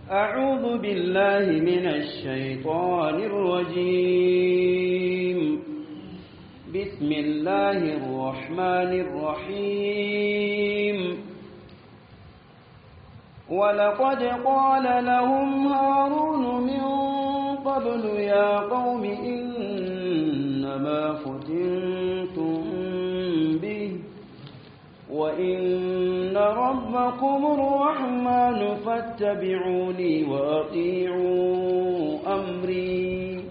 أعوذ بالله من الشيطان الرجيم بسم الله الرحمن الرحيم ولقد قال لهم هارون من قبل يا قوم إنما فتنتم به وإن ربكم الرحمن فاتبعوني وأطيعوا أمري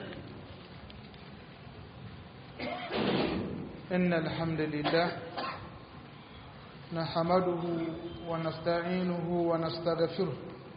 إن الحمد لله نحمده ونستعينه ونستغفره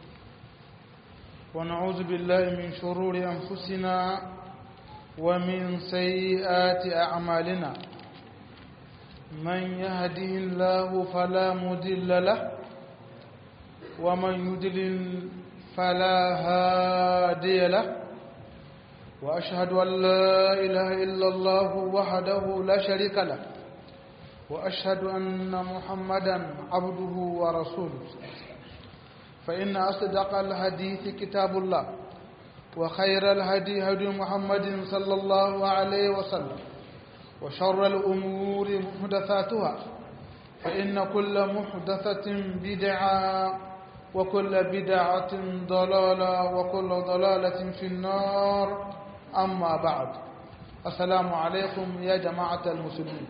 ونعوذ بالله من شرور أنفسنا ومن سيئات أعمالنا من يهده الله فلا مضل له ومن يضلل فلا هادي له وأشهد أن لا إله إلا الله وحده لا شريك له وأشهد أن محمدا عبده ورسوله فإن أصدق الحديث كتاب الله وخير الهدي هدي محمد صلى الله عليه وسلم وشر الأمور محدثاتها فإن كل محدثة بدعة وكل بدعة ضلالة وكل ضلالة في النار أما بعد السلام عليكم يا جماعة المسلمين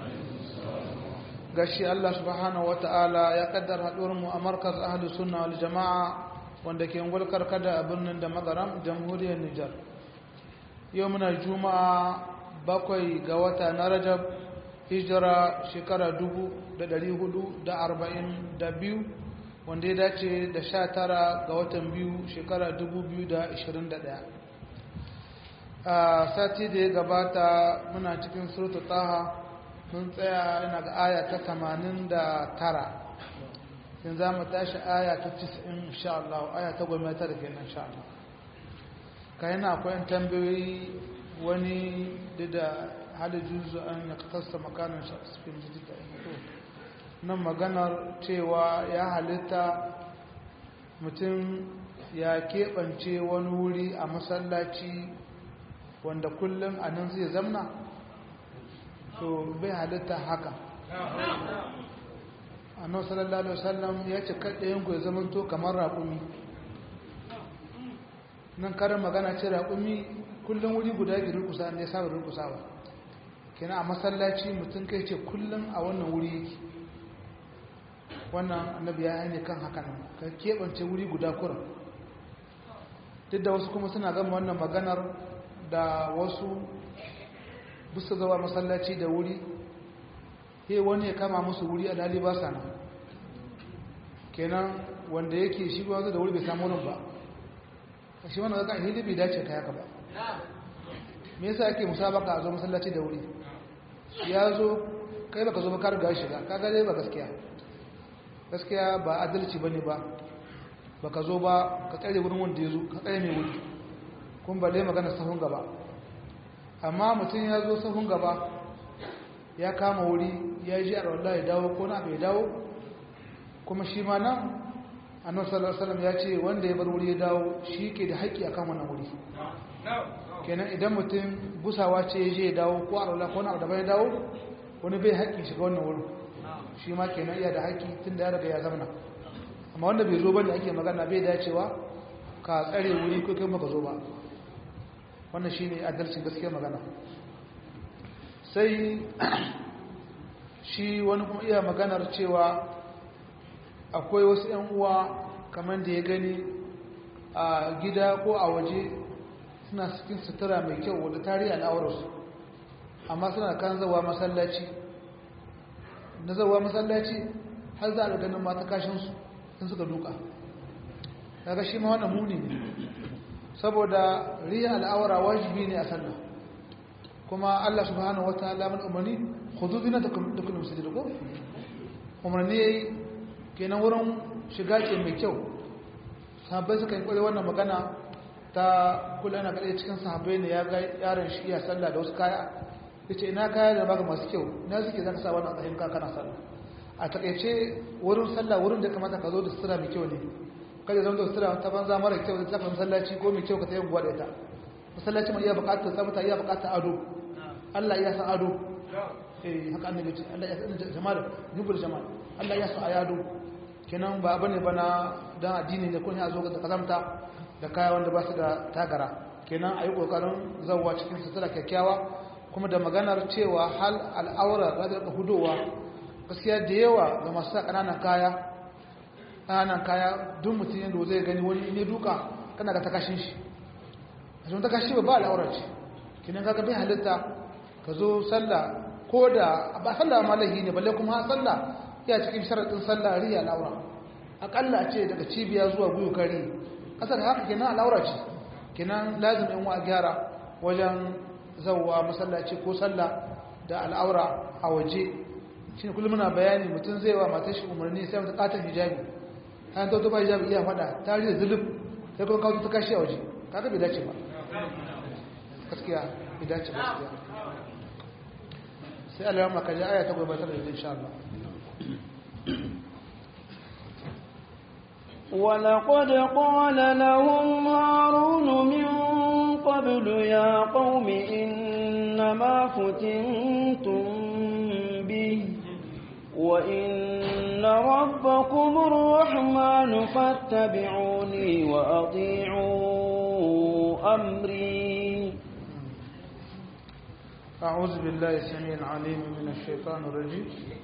gashi Allah subhanahu wata'ala ya kaddar haɗuwarmu a markaz ahli sunna wal jama'a wanda ke ngulkar kada a birnin da magaram jamhuriyar Nijar yau muna juma'a bakwai ga wata na rajab hijira shekara dubu da dari hudu da arba'in da biyu wanda ya dace da sha tara ga watan biyu shekara dubu biyu da ashirin da ɗaya a sati da ya gabata muna cikin surutu taha mun tsaya yana ga aya ta tamanin da tara yin za mu tashi aya ta cisin insha Allah aya ta gwamnati da ke nan insha Allah ka yana akwai tambayoyi wani da hada juzu an ya kasta makanan shafin jidda nan maganar cewa ya halitta mutum ya keɓance wani wuri a masallaci wanda kullum a nan zai zamna to bai halitta haka annabi sallallahu alaihi wasallam ya ce kaɗayen ku ya zamanto kamar raƙumi nan karin magana ce raƙumi kullum wuri guda ke rukusa ne saba rukusa ba kenan a masallaci mutum kai ce kullum a wannan wuri yake wannan annabi ya ne kan haka nan ka keɓance wuri guda kuran duk da wasu kuma suna gama wannan maganar da wasu busta zawa masallaci da wuri he wani ya kama musu wuri a dali ba sana kenan wanda yake shi ba da wuri bai samu wurin ba shi wannan zaka hidi bai dace kai haka ba me yasa ake musabaka a zo masallaci da wuri ya zo kai baka zo ba ka riga shiga kaga dai ba gaskiya gaskiya ba adalci bane ba baka zo ba ka tsare wurin wanda ya zo ka tsare mai wuri kun ba dai magana sahun gaba amma mutum ya zo sahun gaba ya kama wuri ya ji a rawar ya dawo ko na bai dawo kuma shi ma nan annabi sallallahu alaihi wasallam ya ce wanda ya bar wuri ya dawo shi ke da haƙƙi akan wannan wuri kenan idan mutum busawa ce ya je ya dawo ko a rawar ko na da bai dawo wani bai haƙƙi shiga wannan wurin shi ma kenan iya da haƙƙi tun da ya riga ya zamana amma wanda bai zo bane ake magana bai dacewa ka tsare wuri ko kai maka zo ba wannan shine adalcin gaskiya magana sai shi wani kuma iya maganar cewa akwai wasu 'yan uwa kamar da ya gani a gida ko a waje suna cikin sutura mai kyau wadda tarihi al'aurarsu amma suna kan zawa masallaci na zawa masallaci har za a ganin mata kashinsu sun suka duka daga shi ma wannan muni ne saboda riya al'aura wajibi ne a sallah kuma Allah subhanahu wataala man umarni khudu zinatakum da kullu masjid ko umarni yayi kenan wurin shiga ce mai kyau sahabbai suka yi kware wannan magana ta kula na kadai cikin sahabbai ne ya ga yaron shi ya sallah da wasu kaya yace ina kaya da baka masu kyau ina suke zaka sa wannan tsayin ka kana sallah a takeice wurin sallah wurin da kamata ka zo da sutura mai kyau ne kada zama da sutura ta banza mara kyau da ta masallaci ko mai kyau ka tayi guwa da ita masallaci mai iya bukatar tsafta iya bukatar ado Allah ya san ado eh haka annabi ce Allah ya san jamal nubul jamal Allah ya san ayado kenan ba bane bana dan addini ne ko ne a zo da kazamta da kaya wanda ba su da tagara kenan ayi kokarin zawwa cikin sutura kyakkyawa kuma da maganar cewa hal al'aura radar da hudowa gaskiya da yawa ga masu sa kananan kaya kananan kaya duk mutum yadda zai gani wani ne duka kana ga takashin shi a cikin takashi ba ba al'aura ce kinan kaga bai halitta ka zo sallah ko da ba sallah ma lahi ne balle kuma sallah ya cikin sharaɗin sallah riya al'aura akalla ce daga cibiya zuwa guyu kare kasar haka kenan al'aura ce kenan lazim in wa gyara wajen zauwa masallaci ko sallah da al'aura a waje shi ne kullum muna bayani mutum zai wa matar shi umarni sai mata katon hijabi hanyar ta ba hijabi iya fada ta da zulub sai kuma kawo ta kashi a waje kaga bai dace ba gaskiya bai dace ba gaskiya sai Allah ya maka ji aya ta gobe ta da insha Allah ولقد قال لهم هارون من قبل يا قوم إنما فتنتم به وإن ربكم الرحمن فاتبعوني وأطيعوا أمري أعوذ بالله السميع العليم من الشيطان الرجيم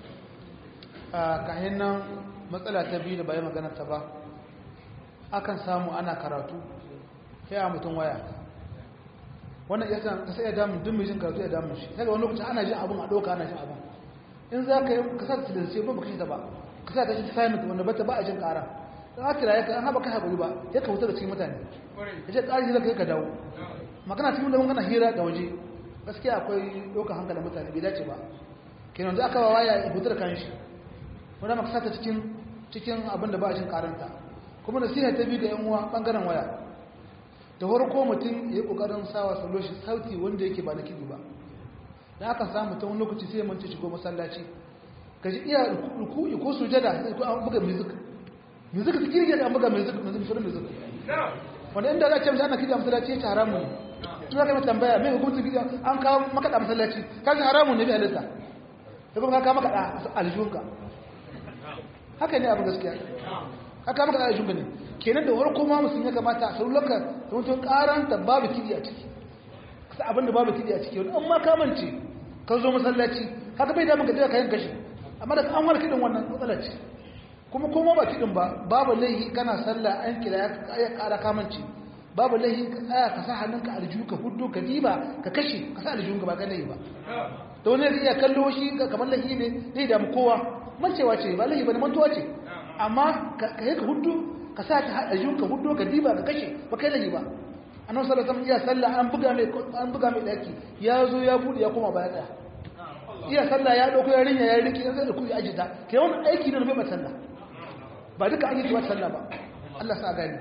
كهنا مسألة تبين بأي مغانا تبا akan samu ana karatu sai a mutum waya wannan ya san ka sai ya damun duk mai jin karatu ya damun shi sai ga wani lokacin ana jin abun a ɗauka ana jin abun in za ka yi ka sa tilin sai ba ka shi ta ba ka sa ka shi assignment wanda bata ba a jin ƙara don haka da ya ka an haɓa kai haƙuri ba ya ka wuta da cikin mutane ya ce ƙari zai ka ka dawo magana cikin da magana hira da waje gaskiya akwai ɗaukar hankalin mutane bai dace ba kenan za aka wa waya ya hutu da kan shi wanda maka sata cikin cikin abin da ba a jin ƙaranta kuma nasiha ta biyu ga yan uwa ɓangaren waya da farko mutum ya yi ƙoƙarin sawa salo shi sauti wanda yake ba na kiɗi ba da aka samu ta wani lokaci sai ya mance shigo masallaci ka ji iya ruku'i ko sujada sai ko an buga music music ta kirge da an buga music music shirin music wanda inda za a ce musu ana kiɗa masallaci ya ce haramun ne tun za ka yi tambaya mai hukuncin kiɗa an kawo makaɗa masallaci ka ce haramun ne bai halitta da kuma ka kawo makaɗa aljihunka haka ne abu gaskiya haka makaɗa aljihunka ne kenan da farko ma musulmi ya kamata a saurulaka da mutum karanta babu kiɗi a ciki kasa abinda babu kiɗi a ciki wani an ma kamance ka zo masallaci haka bai damu ka jira kayan kashi amma da an wani kiɗin wannan matsala ce kuma kuma ba kiɗin ba babu laihi kana sallah an kira ya ƙara kamance babu laihi ka tsaya ka sa hannunka aljihu ka hudu ka diba ka kashe ka sa aljihun ka ba ka laihi ba da wani zai iya kallo shi kamar laihi ne zai damu kowa mancewa ce ba laihi ba ne mantuwa ce amma ka yi ka hudu ka sa ta aljihun ka hudu ka diba ka kashe ba kai laihi ba annabi sallallahu alaihi wasallam iya sallah an buga mai an buga mai daki ya zo ya bude ya koma baya tsaya iya sallah ya dauko yarinya ya rike zai da kuyi ajita kai wannan aiki ne bai sallah ba duka an yi tuwa sallah ba Allah sa gani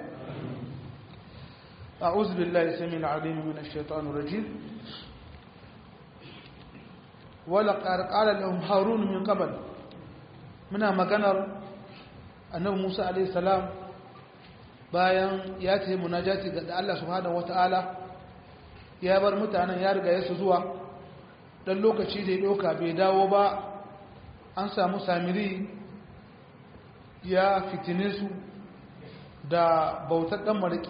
a'udhu billahi samil alim min ash-shaytanir rajim wala qala lahum harun min qabl muna maganar annabi Musa alaihi salam bayan ya ce munajati ga Allah subhanahu wata'ala ya bar mutanen ya riga yasu zuwa dan lokaci da ya doka bai dawo ba an samu samiri ya fitine su da bautar dan mariki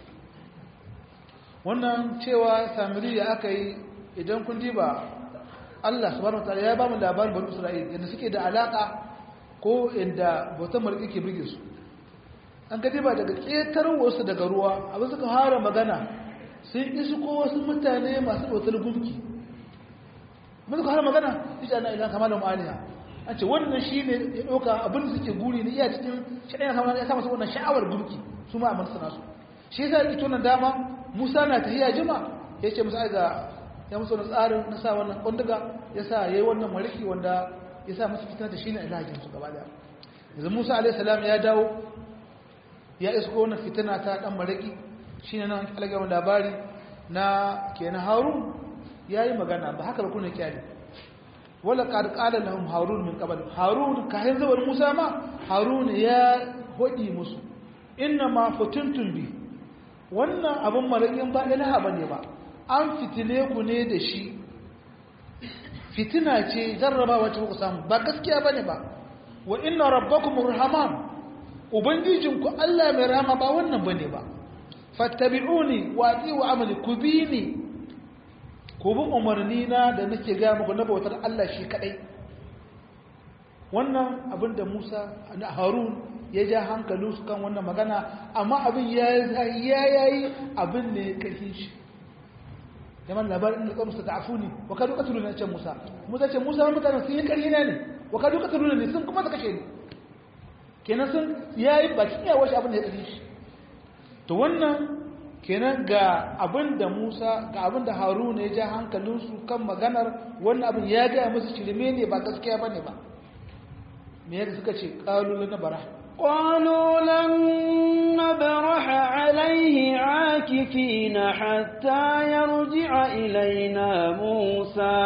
wannan cewa samiri ya aka yi idan kun diba Allah subhanahu wata'ala ya ba mu labarin bani Isra'il yadda suke da alaka ko inda bautar mariki ke buge su an gadi ba daga ƙetar wasu daga ruwa abin suka fara magana sun isu ko wasu mutane masu bautar gumki mun suka fara magana ita na ilan kamar da ma'aniya an ce wannan shi ne ya ɗauka abin da suke guri ne iya cikin shaɗaya kamar ya sa masu wannan sha'awar gumki su ma a mansu nasu shi yasa ita wannan dama musa na tahiya jima ya ce musu aiga ya musu wani tsarin na sa wannan ƙunduga ya sa ya yi wannan mariki wanda ya sa musu fitar da shi ne ilahin su gaba daya yanzu musa alaihi salam ya dawo ya isko wannan fitina ta dan maraki shine nan algama labari na kenan harun yayi magana ba haka ba kuna kyale wala qad qala lahum harun min qabl harun kayan zawar musa ma harun ya hodi musu inna ma futuntun bi wannan abin maraƙin ba ilaha ba ne ba an fitile ku ne da shi fitina ce jarraba wacce ku samu ba gaskiya ba ne ba wa inna rabbakum rahman ubangijinku Allah mai rahama ba wannan ba ne ba fattabi'uni wa ati'u amali ku bi ni ku bi umarni na da nake ga muku na bautar Allah shi kadai wannan abin da Musa da Harun ya ja hankalin su kan wannan magana amma abin ya yayi abin ne kashin shi zaman labarin da kamsa ta afuni wa kadu katulu na can Musa Musa ce Musa mutanen sun yi ƙarfi na ne wa kadu katulu ne sun kuma suka kashe ni kenan sun yayi bakin yawa shi abin da ya kashe shi to wannan kenan ga abin da Musa ga abin da Haruna ya ja hankalinsu kan maganar wannan abin ya gaya musu shirme ne ba gaskiya bane ba me yadda suka ce qalu na bara قالوا لن نبرح عليه عاكفين حتى يرجع إلينا موسى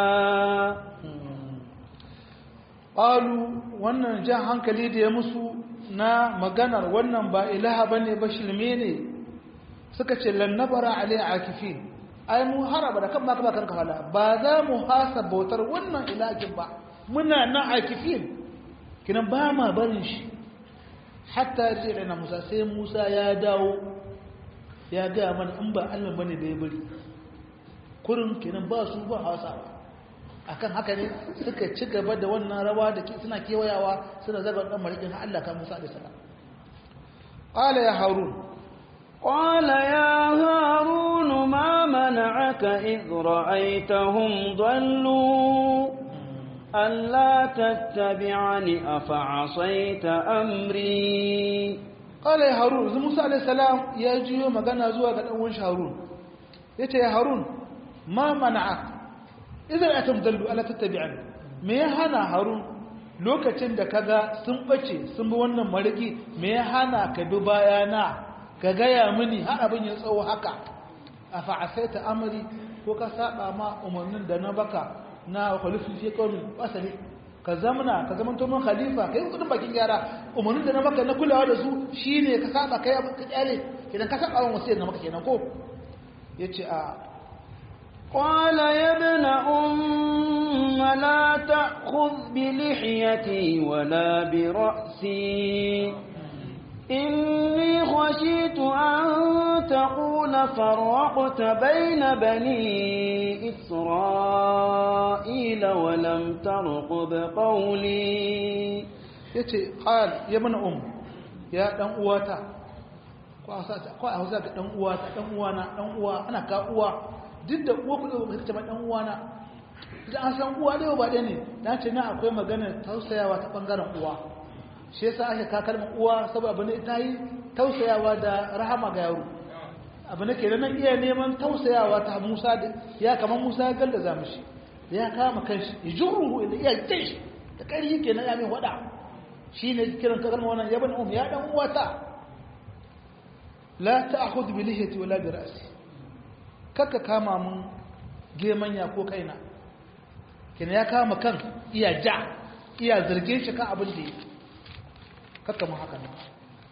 qalu wannan jan hankali da ya musu na maganar wannan ba ilaha bane ba shirme ne suka ce lannabara alai akifin ai mu haraba da kan baka baka kafala ba za mu hasa bautar wannan ilahin ba muna nan akifin kinan ba ma barin shi hatta yace da Musa sai Musa ya dawo ya ga mana in ba Allah bane da ya bari kurin kinan ba su ba hasa akan haka ne suka ci gaba da wannan rawa da suna kewayawa suna zaga dan marikin Allah kan Musa alaihi salam qala ya harun قال يا هارون ما منعك إذ رأيتهم ضلوا ألا تتبعني أفعصيت أمري قال يا هارون إذا موسى عليه السلام يا جيو مغانا زوا ga dan uwan Harun yace ya Harun ma mana'ak idan atam dallu ala tattabi'ani me ya hana Harun lokacin da kaga sun bace sun bi wannan mariki me ya hana ka bi bayana ka gaya mini har abin ya tsawo haka a fa'asaita amri ko ka saba ma umarnin da na baka na khalifu fi qaumin asali ka zamana ka zaman to mun khalifa kai kudin bakin gyara umarnin da na baka na kulawa da su shine ka saba kai abin ka kyale idan ka saba wa wasiyar na maka kenan ko yace a قال يا ابن أم لا تأخذ بلحيتي ولا برأسي إني خشيت أن تقول فرقت بين بني إسرائيل ولم ترقب قولي yace qal ya mana um ya dan uwata ko a sata ko a hausa ka dan uwata dan uwana dan uwa ana ka uwa duk da uwa kudu ba ta dan uwana idan an san uwa dai ba dai ne dan ce na akwai magana tausayawa ta bangaren uwa shi yasa ake ka kalmar uwa saboda abin ita yi tausayawa da rahama ga yaro abu ne kenan nan iya neman tausayawa ta Musa da ya kamar Musa ya gallaza mishi ya kama kanshi ya jurruhu da iya kai shi da ƙarfi kenan ya min wada shine kiran kalmar wannan ya bani um ya dan uwata la ta'khudh bi lihiyati wala bi ra'si kaka kama mun gemanya ko kaina kenan ya kama kan iya ja iya zargin shi kan abin da yake kakka mu haka nan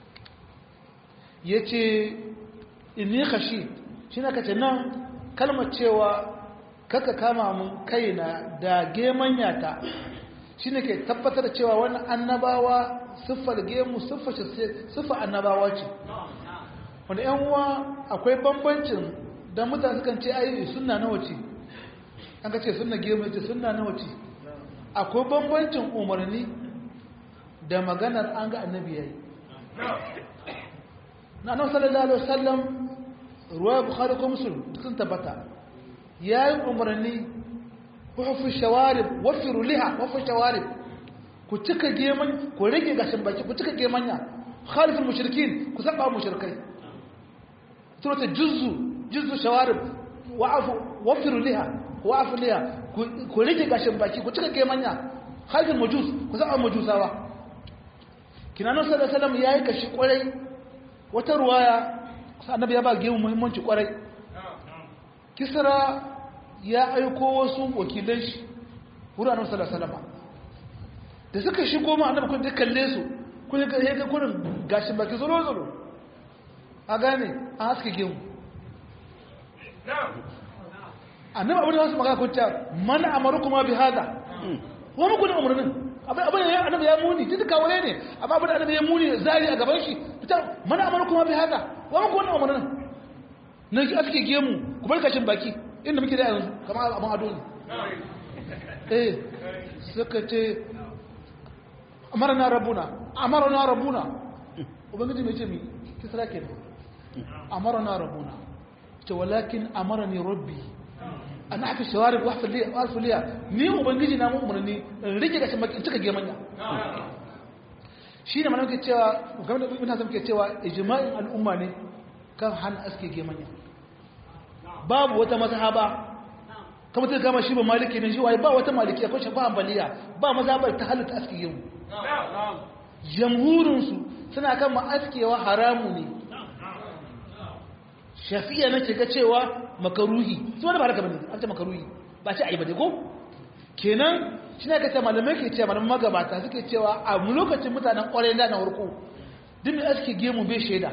ya ce inni khashi shi na kace nan kalmar cewa kakka kama mun kaina da gemanyata shi ne ke tabbatar da cewa wani annabawa siffar gemu siffar annabawa ce wanda yan uwa akwai bambancin don mutane sukan ce ayi sunna na wace an ka ce sunna gemu ce sunna na wace akwai bambancin umarni da maganar an ga annabi yayi na annabi sallallahu alaihi wasallam ruwaya bukhari ko muslim sun tabbata yayi umarni hufu shawarib wafiru liha wafu shawarib ku cika geman ku rage gashin baki ku cika gemanya khaliful mushrikin ku saba mushrikai surata juzzu juzzu shawarib wa'afu wafiru liha wa'afu liha ku rage gashin baki ku cika gemanya khaliful majus ku saba majusawa kinanon sallallahu alaihi wasallam yayi kashi kwarai wata ruwaya annabi ya ba gemu muhimmanci kwarai kisra ya aiko wasu wakilan shi wurin annabi sallallahu alaihi wasallam da suka shigo ma annabi kun da kalle su kun ga ga kurin gashin baki zuro zuro a gane an haske gemu annabi abin da wasu magana kunta mana amaru kuma bi hada wa muku da umarnin abin abin da annabi ya muni duk kawai ne amma abin da annabi ya muni zari a gaban shi fita mana amaru kuma bi hada wa muku da umarnin na ji aske gemu ku bar kashin baki inda muke da yanzu kamar abin ado ne eh suka ce amarna rabbuna amarna rabbuna ubangiji mai ce mi kisra ke amarna rabbuna ce walakin amarani rabbi an aka shawarib wa alfuliya ni ubangiji na mu umarni in rike gashin baki in cika gemanya shi ne mana muke cewa game da mutane muke cewa ijma'in al'umma ne kan hana aske gemanya babu wata mazhaba kamar ta kama shi ba maliki ne shi waye ba wata maliki akwai shafa ambaliya ba mazhabar ta halitta aske gemu jamhurinsu suna kan ma askewa haramu ne shafiya na ga cewa makaruhi su wani ba haka bane an ce makaruhi ba ce ayi ba ko kenan shi ne ka ce malamai ke cewa malaman magabata suke cewa a lokacin mutanen kwarai da na warko duk mai aske gemu bai shaida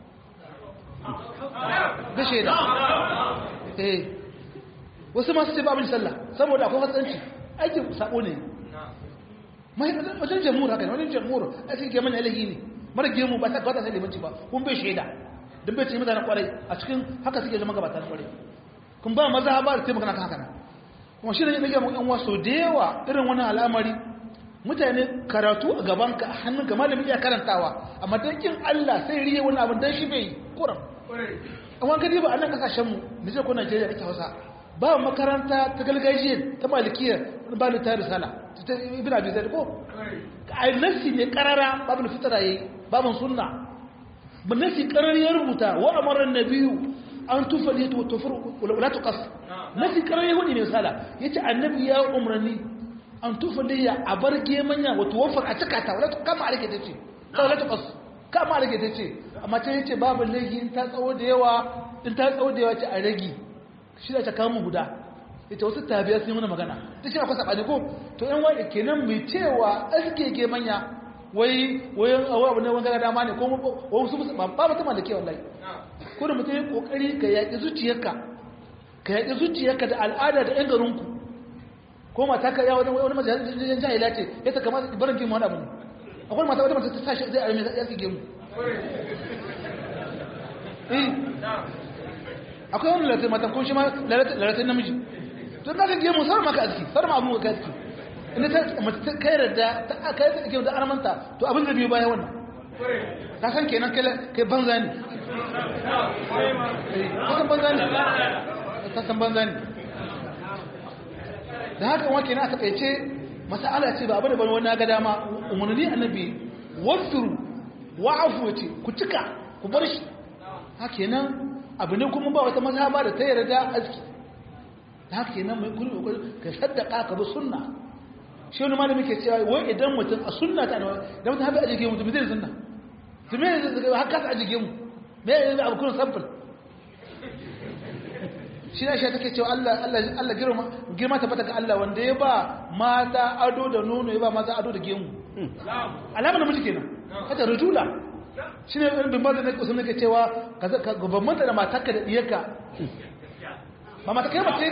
bai shaida eh wasu masu ce ba abin sallah saboda akwai hatsanci aikin sabo ne wajen jamhur haka ne wajen jamhur aske gemun alahi ne mara gemu ba ta gwada sai limanci ba kun bai shaida don bai ce mutanen kwarai a cikin haka suke zama gabata na kwarai kun ba maza ba da taimaka kan haka nan kuma shi ne ya ɗage yan waso da yawa irin wani al'amari mutane karatu a gaban ka hannun ka malami iya karantawa amma dan kin Allah sai riye wani abin dan shi bai yi kuram amma gadi ba a nan kasashen mu Nijar ko Najeriya kake Hausa ba makaranta ta gargajiya ta malikiya ba ni ta risala ta ibn abi zaid ko ai nasi ne karara babu fitara yayi babu sunna بالناس قرر يربطا وامر النبي ان تفليت وتفر ولا تقص ناس قرر يهودي ne sala yace annabi ya umrani an tufaliya a barge manya wa tuwaffar a takata wala to kama alike tace wala to qas kama alike tace amma ta yace babu laifi in ta tsawo da yawa in ta tsawo da yawa ce a ragi shi da ta kama guda ita wasu tabiya sun yi mana magana ta shi akwai sabani ko to yan wai kenan mai cewa askege manya wai wayan awa abu ne wani gara dama ne ko wasu ba ba mutum da ke wallahi ko da mutum ya kokari ka yaƙi zuciyarka ka yaƙi zuciyarka da al'ada da yan garinku ko mata ka yawa wani majalisar jahila ce ya ta kama barin gemu wani abu ne akwai mata wata mata ta tashi zai arme ya fi gemu akwai wani lalatai mata ko shi ma lalatai namiji to na ka gemu sarma ka aski sarma abu ka aski inda ta mace ta kai da ta kai ta ke da armanta to abin da biyu baya wannan ka san kenan kai kai banza ne ka san banza ne ka san banza ne da haka wa kenan aka kaice masala ce ba abu da wani ga dama umarni annabi wafiru wa'afu ce ku cika ku bar shi haka kenan abu ne kuma ba wata mazhaba da ta yarda aski haka kenan mai kullu ka saddaka ka bi sunna shi wani malami ke cewa wai idan mutum a sunna ta da da mutum haɓe a jige mutum zai sunna su me zai haka ta a jige mu me ya yi abu kuna samfil shi na shi take cewa Allah Allah girma girma ta ga Allah wanda ya ba mata ado da nono ya ba maza ado da gemu alama namiji kenan hata rujula shi ne bin bazan da kusa nake cewa ka gaban mata da matarka da diyarka ba mata kai mace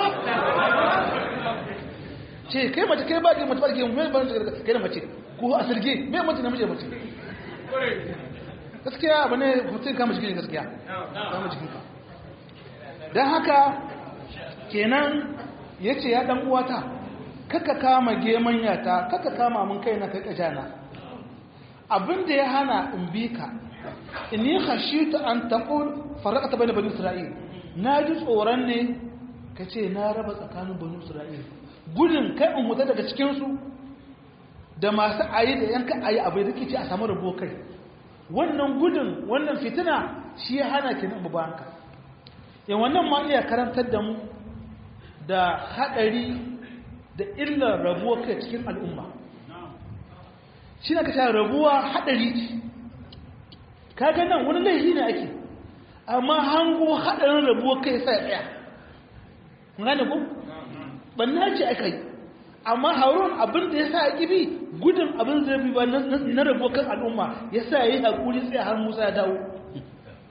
ce kai mace kai ba ke mace ba ke mai ban kai da mace ko a sirge mai mace na mace mace gaskiya abu ne mutum kama jikin gaskiya kama jikin ka don haka kenan ya ce ya dan uwata kaka kama geman yata kaka kama mun kai na kai kajana abinda ya hana in bi ka inni khashitu an taqul faraqata bayna bani isra'il na ji tsoron ne kace na raba tsakanin bani isra'il gudun kai in wuta daga cikinsu da masu ayi da yanka ayi abu da rikici a samu rabo kai wannan gudun wannan fitina shi ya hana ki nan babanka yan wannan ma iya karantar da mu da hadari da illar rabuwa kai cikin al'umma shi na ka sha rabuwa hadari ce kaga nan wani laifi ne ake amma hango hadarin rabuwa kai sai tsaya gane ku banna ce aka yi amma harun abin da ya sa a bi gudun abin da bi ba na rabo kan al'umma ya sa ya yi haƙuri tsaye har musa ya dawo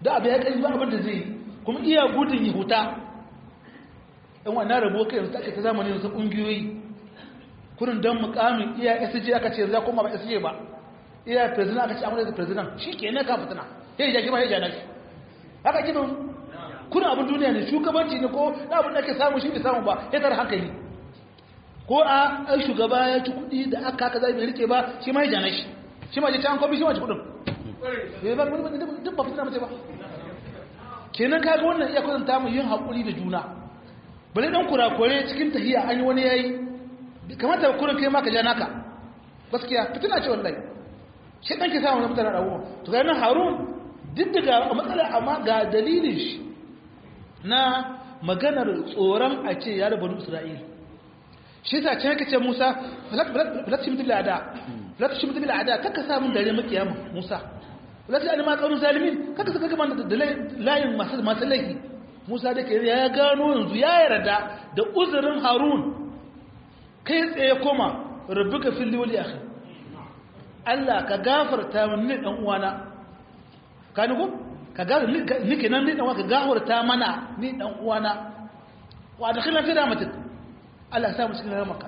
da abu ya kai ba abin da zai yi kuma iya gudun ya huta ɗan wannan rabo kai yanzu ake ta zamani yanzu ƙungiyoyi kurin don mukamin iya sj aka ce za kuma ba sj ba iya president aka ce amma da president shi ke ne ka fitina ya yi jaki ba ya jana shi haka gibin kurin abin duniya ne shugabanci ne ko na abin da ake samu shi bai samu ba ya tara hankali ko a ai shugaba ya ci kuɗi da aka haka zai bai rike ba shi ma ya jana shi shi ma je ta an kwabi shi ma ci kuɗin ba duk ba fitina mace ba kenan kaga wannan iya kwatanta mu yin haƙuri da juna bale dan kurakure cikin tahiya an yi wani yayi kamata kurin kai ma ka ja naka gaskiya fitina ce wallahi shi dan ke samu na mutane rawo to ga nan harun duk daga matsala amma ga dalilin shi na maganar tsoron a ce ya da banu isra'il shi ta ce yake ce musa falak shimtu bil ada falak shimtu bil ada kaka sa mun dare makiyama musa falak ani ma qaulun zalimin kaka saka gaban da layin masu masu laifi musa da ke ya gano yanzu ya yarda da uzurin harun kai tsaye koma rabbuka fil wali akhi Allah ka gafarta min ni dan uwana ka ni ko ka ga ni kenan ni dan uwa ka gafarta mana ni dan uwana wa adkhilna fi rahmatik Allah ya sa mu cikin rahmaka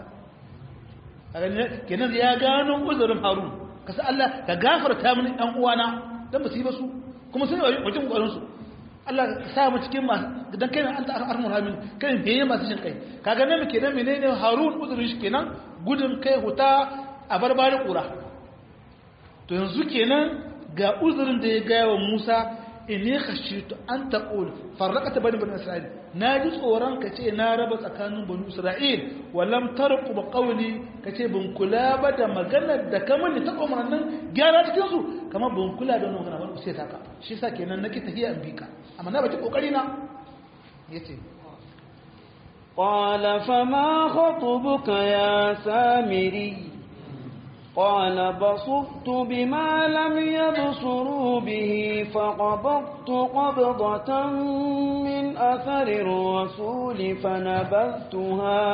kenan ya gano uzurin Harun kasa Allah ka gafarta min dan uwana dan ba su yi ba su kuma sun yi wajen kokarin su Allah sa mu cikin masu dan kai an ta armur hamin kai me masu jin kai kaga nan kenan menene Harun uzurin shi kenan gudun kai huta a barbarin kura to yanzu kenan ga uzurin da ya gaya wa Musa inni khashitu an taqul farraqata bani bani isra'il naji tsoron ka ce na raba tsakanin bani isra'il wa lam tarqu bi qawli ka ce ban kula ba da maganar da kamar ni ta umarnin gyara cikin su kamar ban kula da wannan magana ba sai ta ka shi yasa kenan nake tahiya in bika amma na baki kokari na yace قال فما خطبك يا سامري قال بصرت بما لم يبصروا به فقبضت قبضة من أثر الرسول فنبذتها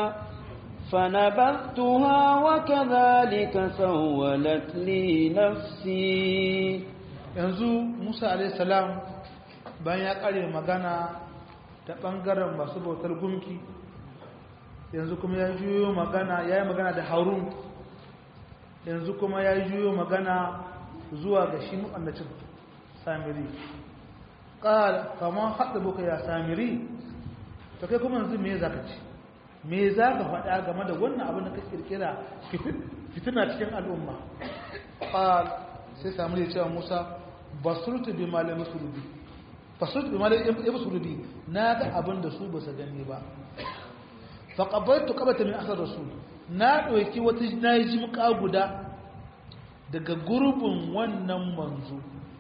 فنبذتها وكذلك سولت لي نفسي yanzu Musa alayhi salam bayan ya kare magana ta bangaren masu bautar gumki yanzu kuma ya juyo magana ya yi magana da Harun yanzu kuma ya juyo magana zuwa ga shi mu'annacin samiri ƙal kamar haɗa buka ya samiri ta kai kuma yanzu me za ka ci me za ka faɗa game da wannan abin da ka ƙirƙira fitina cikin al'umma ƙal sai samiri cewa musa basurtu bi malam surubi basurtu bi malam yabu surubi na ga abin da su ba su gani ba faƙabartu ƙabata min asar rasul na ɗauki wata na yi jimka guda daga gurbin wannan manzo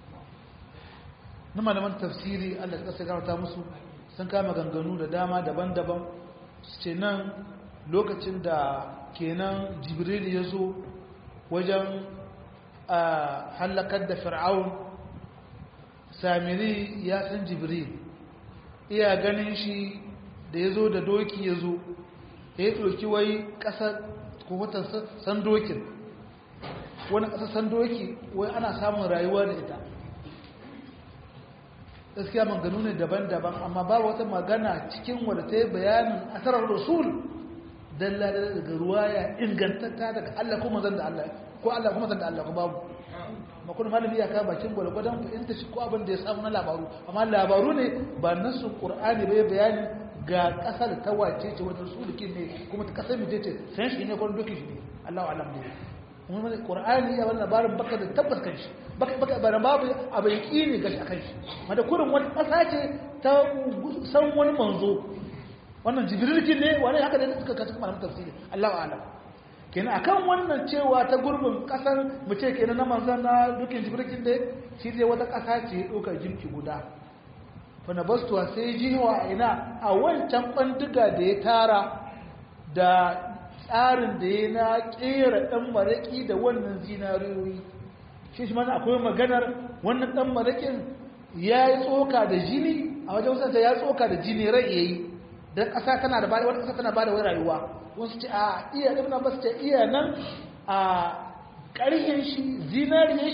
na malaman tafsiri allah ta ƙasa gamata musu sun kama ganganu da dama daban-daban su ce nan lokacin da kenan jibril ya zo wajen a hallakar da fir'aun samiri ya san jibril iya ganin shi da ya zo da doki ya zo ya ɗauki wai ƙasar kowatar sandokin wani ƙasar sandoki wai ana samun rayuwa da ita gaskiya maganu ne daban-daban amma babu wata magana cikin wadda ta yi bayanin asarar rasul dalla daga ruwaya ingantatta daga Allah ko mazan da Allah ko Allah kuma zan da Allah ko babu makon malami ya kawo bakin gwalgwadon fahimta shi ko abin da ya samu na labaru amma labaru ne ba nasu qur'ani bai bayani ga kasar ta wace ce wata sulukin ne kuma ta kasar mace ce san shi ne kwan doki shi ne Allahu alam ne kuma mai qur'ani ya wannan labarin baka da tabbas kan shi baka baka bara babu abu yaqini gashi akan shi mada kurin wani kasa ce ta san wani manzo wannan jibrilkin ne wani haka da suka kasu malamin tafsiri Allahu alam kenan akan wannan cewa ta gurbin kasar mu ce kenan na manzon na dukin jibrilkin ne shi zai wata kasa ce dokar jinki guda fanabastuwa sai jiwa ina a wancan ɓanduga da ya tara da tsarin da ya na ƙera ɗan maraƙi da wannan zinariyoyi shi shi mana akwai maganar wannan ɗan maraƙin ya yi tsoka da jini a wajen wasansa ya tsoka da jini rai ya yi don ƙasa tana da bada wata ƙasa tana bada wai rayuwa wasu ce a iya ibn abbas ce iya nan a ƙarhin shi zinariyar shi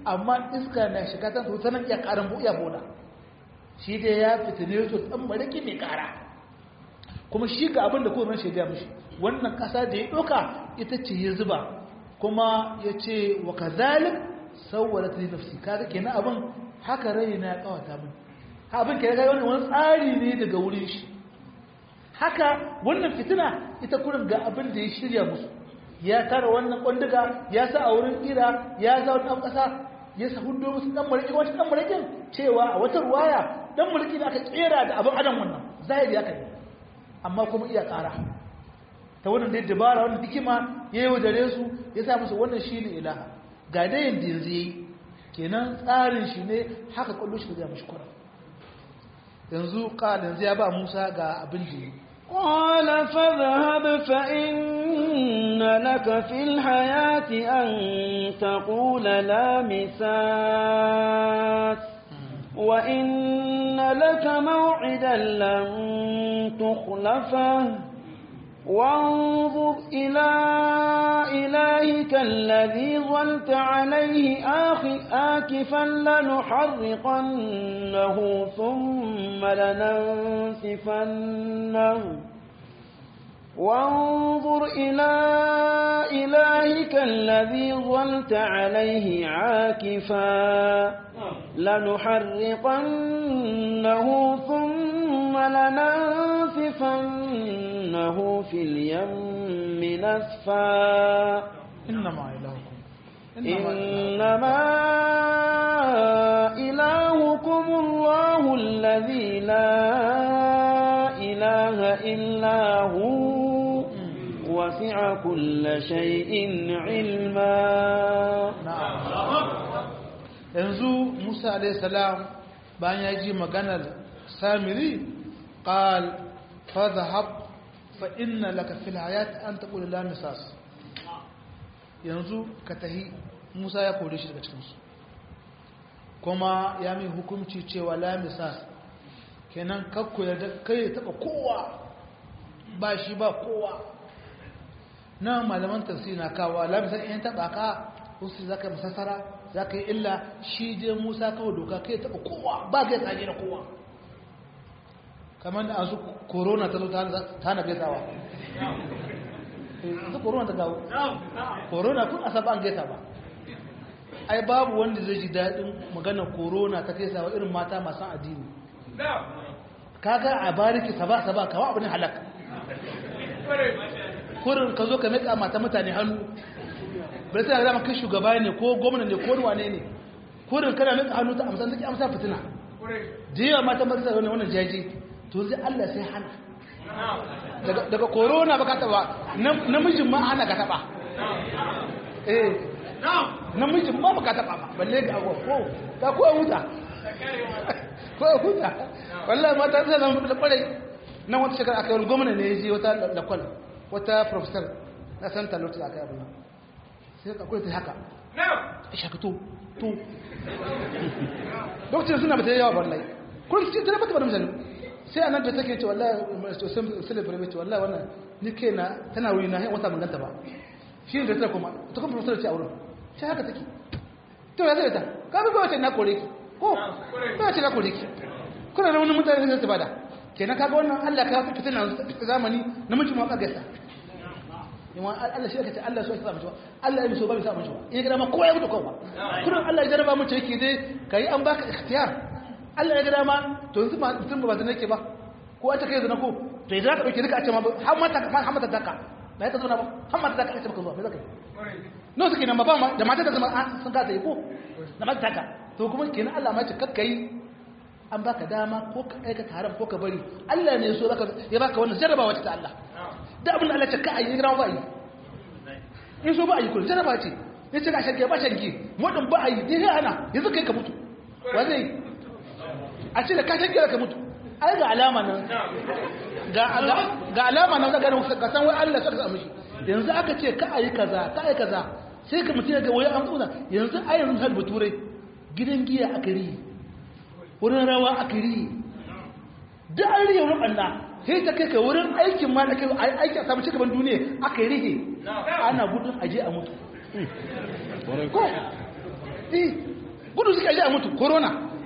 amma iska na shiga ta so sanan iya karan bu iya boda shi dai ya fitine su dan mariki mai kara kuma shi ga abin da kowane shaida mishi wannan kasa da ya doka ita ce ya zuba kuma ya ce wa kazalik sawwalat li nafsi kaga kenan abin haka rai na ya kawata min abin kenan ga wani tsari ne daga wurin shi haka wannan fitina ita kurin ga abin da ya shirya musu ya tara wannan kwanduga ya sa a wurin kira ya za wani ƙasa ya sa hudu musu ɗan mariki wata ɗan marikin cewa a wata ruwaya ɗan mariki da aka tsera da abin adam wannan zahiri aka yi amma kuma iya ƙara ta wannan dai dabara wannan hikima ya yi wajare su ya sa musu wannan shi ne ilaha ga dai yin yanzu ya yi kenan tsarin shi ne haka kwallo shi da mashi kwara yanzu ƙala yanzu ya ba musa ga abin da yi قال فاذهب فإن لك في الحياة أن تقول لا مساس وإن لك موعدا لن تخلفه وانظر إلى إلهك الذي ظلت عليه آكفا لنحرقنه ثم لننسفنه وانظر إلى إلهك الذي ظلت عليه عاكفا لنحرقنه ثم لننسفنه في اليم نسفا إنما إلهكم إنما إلهكم الله الذي لا إله إلا هو وسع كل شيء علما yanzu musa alaihissalam bayan ya ji maganar samiri ƙal fadhahab fa inna laka fil hayat an taqulu la misas yanzu ka tahi musa ya kore shi daga cikinsu kuma ya mai hukunci cewa la misas kenan kakku ya kai taba kowa ba shi ba kowa na malaman tafsiri na kawo la misas in taba ka wasu zaka masassara za ka yi illa shi je musa kawai doka kai taɓa kowa ba kai tsage da kowa kamar da azu korona ta zo ta na gaisawa ta korona ta gawo korona kun asa ba an gaisa ba ai babu wanda zai ji daɗin maganar korona ta gaisawa irin mata masu addini kaga a bariki saba saba kawo abin halak kurin ka zo ka meka mata mutane hannu bai tana zama kai shugaba ne ko gwamna ne ko wane ne kurin kana mika hannu ta amsa take amsa fitina da yawa mata ba ta wannan jaji to sai Allah sai hana daga daga corona baka taba namijin ma hana ka taba eh namijin ma baka taba ba balle ga ko ko ka ko huta ko huta wallahi mata ta zama da kwarai nan wata shekara aka yi gwamna ne ya je wata lakwal wata professor na santa lokacin aka yi abu sai ka kula ta haka shaka to to lokacin suna mata yawa wallahi kun ci tana mata misali sai anan da take ce wallahi to sai celebrate ce wallahi wannan ni ke na tana wuri na wata mun ganta ba shi ne da ta kuma ta kuma professor ce a wurin sai haka take to ya zai ta ka ga wace na kore ki ko ba wace na kore ki kuna da wani mutane da su bada kenan kaga wannan Allah ka fitina zamani namiji ma ka gaisa yawan Allah shi aka ce Allah so ya sa mace Allah ya so ba ya sa mace in ya gada ma kowa ya mutu kowa kullum Allah ya jarraba mace yake dai kai an baka ikhtiyar Allah ya gada ma to yanzu ma mutum ba zan yake ba ko a take zana ko to idan ka dauke duka a ce ma har mata har mata daka ba ya ta zauna ba har mata daka a ce maka zuwa me zaka yi no suke nan ba ba da mata ta zama sun ka ta yi ko da mata daka to kuma kenan Allah ma ce kakkai an baka dama ko ka aikata haram ko ka bari Allah ne so zaka ya baka wannan jarrabawa ta Allah da abin da Allah ce ka ayi gira ba yi in so ba ayi kullu jarraba ce ya ce ka shanke ba shanke wadan ba ayi dai ana yanzu kai ka mutu wa zai a ce da ka shanke ka mutu ai ga alama nan ga ga alama nan daga ka san wai Allah saka mishi yanzu aka ce ka ayi kaza ka ayi kaza sai ka mutu ga wai an tsuna yanzu ai yanzu har bature gidan giya aka riyi wurin rawa aka riyi da an riya wurin ɓanna sai ta kai ka wurin aikin ma da kai aiki a samu cigaban duniya aka yi rige ana gudun aje a mutu ko eh gudu suka ji a mutu corona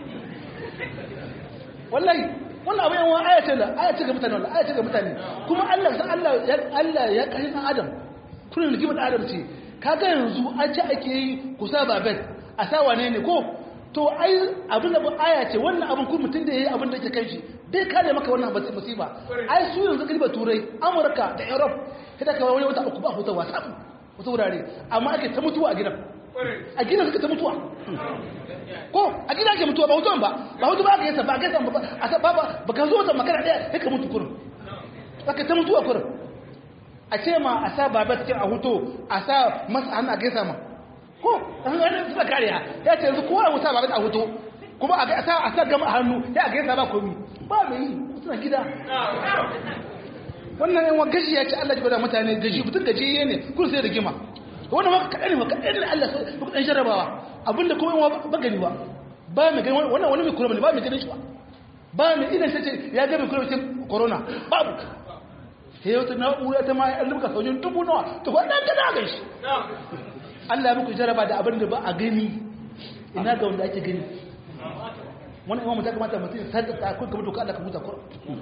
wallahi wannan abin yawan aya ce da aya ce ga mutane wallahi aya ce ga mutane kuma Allah san Allah ya Allah ya kashe dan adam kullun rigimar adam ce kaga yanzu an ce ake yi ku sa babel a sa wane ne ko to ai abin da aya ce wannan abin kun mutum da yayi abin da yake kan shi bai kare maka wannan musiba ai su yanzu kalba turai amurka da europe kada ka wani wata uku ba hutawa sabu wata wurare amma ake ta mutuwa a gidan a gidan suka ta mutuwa ko a gida ake mutuwa ba hutuwan ba ba hutu ba aka yasa ba aka yasa ba a sa ba ba ka zo ta makara daya sai ka mutu kurin aka ta mutuwa kurin a ce ma a sa babat cikin a hutu a sa masa hannu a gaisa ma ko an gani suna kariya ya ce yanzu kowa wuta babat a hutu kuma a sa a sa gama hannu ya a gaisa ba komi ba mai yi suna gida wannan yan gashi ya ce Allah ji bada mutane gaji mutum gaji ne kun sai da gima wannan ma kaɗan ne ma kaɗan ne Allah sai ɗan jarrabawa abinda kuma yawa ba gani ba ba mai gani wannan wani mai kura ne ba mai gani shi ba ba mai idan sai ya ga mai kura cikin corona babu sai wata na'ura ta ma an lubuka saujin dubu nawa to ko dan kada ga shi Allah ya muku jarraba da abin da ba a gani ina ga wanda ake gani wannan imamu ta kamata mutum ya sadaka kun kamar doka Allah ka huta kur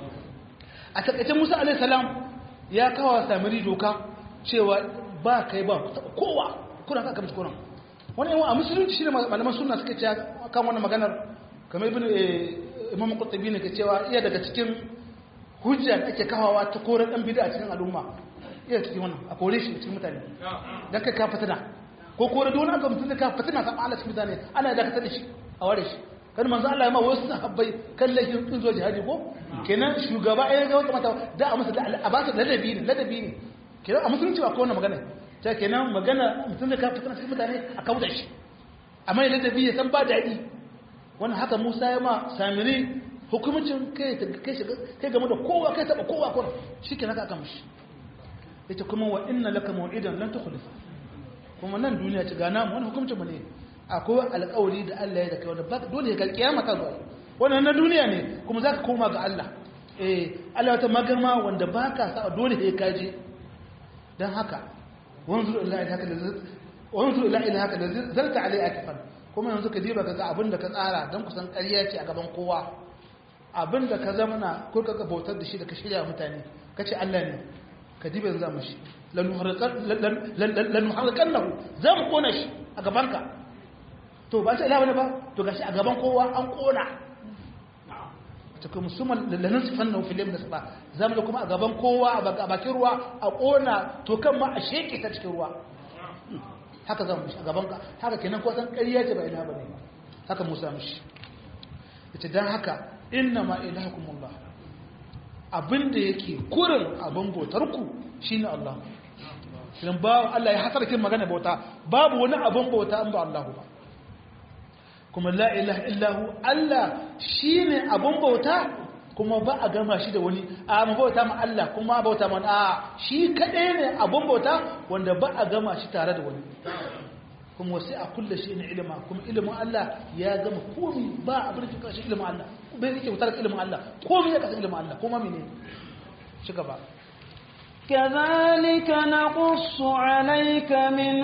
a takaice Musa alaihi salam ya kawo samiri doka cewa ba kai ba kowa kuna ka kamar kuna wani yawan a musulunci shi ne malaman suna suka ce kan wannan maganar kamar ibn imam qurtubi ne ke cewa iya daga cikin hujja da ake kawawa ta kore dan bid'a cikin al'umma iya cikin wannan a kore shi cikin mutane dan kai ka fitina ko kore don aka mutun da ka fitina san Allah cikin mutane ana da ka tada shi a ware shi kan manzo Allah ya ma wasu sahabbai kan laifin kin zo jihadi ko kenan shugaba ya ga wata mata da a masa a ba su ladabi ne ladabi ne kenan a musulunci ba ko wannan magana ta kenan magana mutum da ka fitina cikin mutane a kauda shi amma ya ladabi ya san ba daɗi wannan haka Musa ya ma samiri hukumcin kai kai shiga kai game da kowa kai taba kowa kuma shikenan ka kama shi yace kuma wa inna laka maw'idan lan tukhlifa kuma nan duniya ci gana mu wannan hukumcin mu ne akwai alƙawari da Allah ya da kai wanda ba dole ka kiyama ta zo wannan na duniya ne kuma zaka koma ga Allah eh Allah ta magarma wanda baka sa dole sai ka je dan haka wanzur ila ilahaka da wanzur ila ilahaka da zalta alai akfan kuma yanzu ka diba ka ga abinda ka tsara dan kusan ƙarya ce a gaban kowa abinda ka zamana ko ka bautar da shi da ka shirya mutane kace Allah ne ka diba yanzu mu shi lanuharkan lahu za mu kona shi a gabanka to ba ta ilawa ne ba to gashi a gaban kowa an kona ta kuma musamman lallan sifan na filim da saba za mu kuma a gaban kowa a bakin ruwa a kona to kan ma a sheke ta cikin ruwa haka za mu shi a gaban ka haka kenan ko san ƙarya ce ba ina ba ne haka musa mishi ita dan haka inna ma ilahakumullah abinda yake kurin abin bautar ku shine Allah idan ba Allah ya hasar kin magana bauta babu wani abin bauta an ba Allah ba kuma la ilaha illahu Allah shine abin bauta kuma ba a gama shi da wani a mu bauta ma Allah kuma bauta ma a shi kadai ne abin bauta wanda ba a gama shi tare da wani kuma wasu a kulle shi ne ilima kuma ilimin Allah ya gama komi ba abin da kashi ilimin Allah bai yake wutar ilimin Allah komi ya kasa ilimin Allah kuma mene shi gaba كذلك نقص عليك من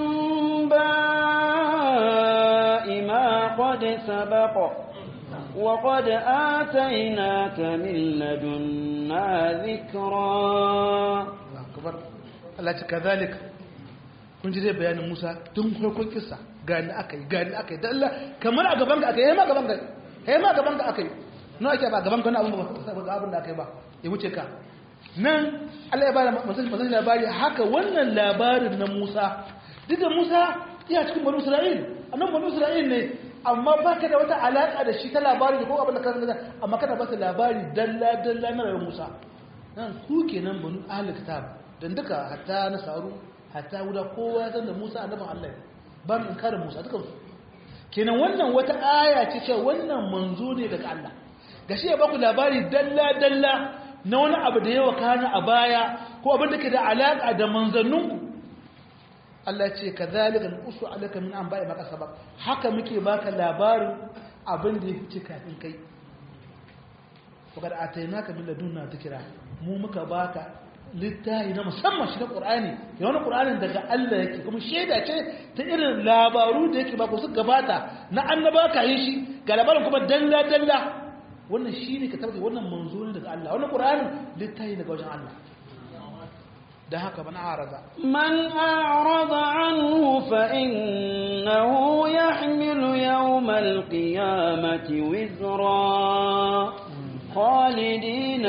أنباء ما قد سبق وقد آتيناك من لدنا ذكرا Allah ce kazalik kun ji zai bayanin Musa tun farkon kissa gani akai gani akai da Allah kamar a gaban ka akai yayi ma gaban ka yayi ma gaban ka akai no ake ba gaban ka na abun ba abun da akai ba ya wuce ka nan Allah ya bada masu labari haka wannan labarin na Musa duk da Musa ya cikin banu Isra'il annan banu Isra'il ne amma baka da wata alaka da shi ta labari da ko abin da ka san amma kana ba labari dalla dalla na rayuwar Musa nan ku kenan banu ahli kitab dan duka hatta nasaru hatta guda kowa ya san da Musa annabin Allah ba mu inkarin Musa dukan su kenan wannan wata aya ce cewa wannan manzo ne daga Allah gashi ya baku labari dalla dalla na wani abu da yawa kana a baya ko abin da ke da alaƙa da manzanninku Allah ce ka zalika nusu alaka min an ba'i maka sabab haka muke baka labarin abin da ya fice kafin kai wakar atainaka min ladunna dhikra mu muka baka littafi na musamman shi na ƙur'ani ya wani ƙur'anin daga Allah yake kuma shaida ce ta irin labaru da yake ba ku su gabata na annaba ka yi shi ga labarin kuma dalla dalla wannan shi ne ka tabbata wannan manzo ne daga Allah wannan ƙur'anin littafi daga wajen Allah da haka man arada من أعرض عنه فإنه يحمل يوم القيامة وزرا خالدين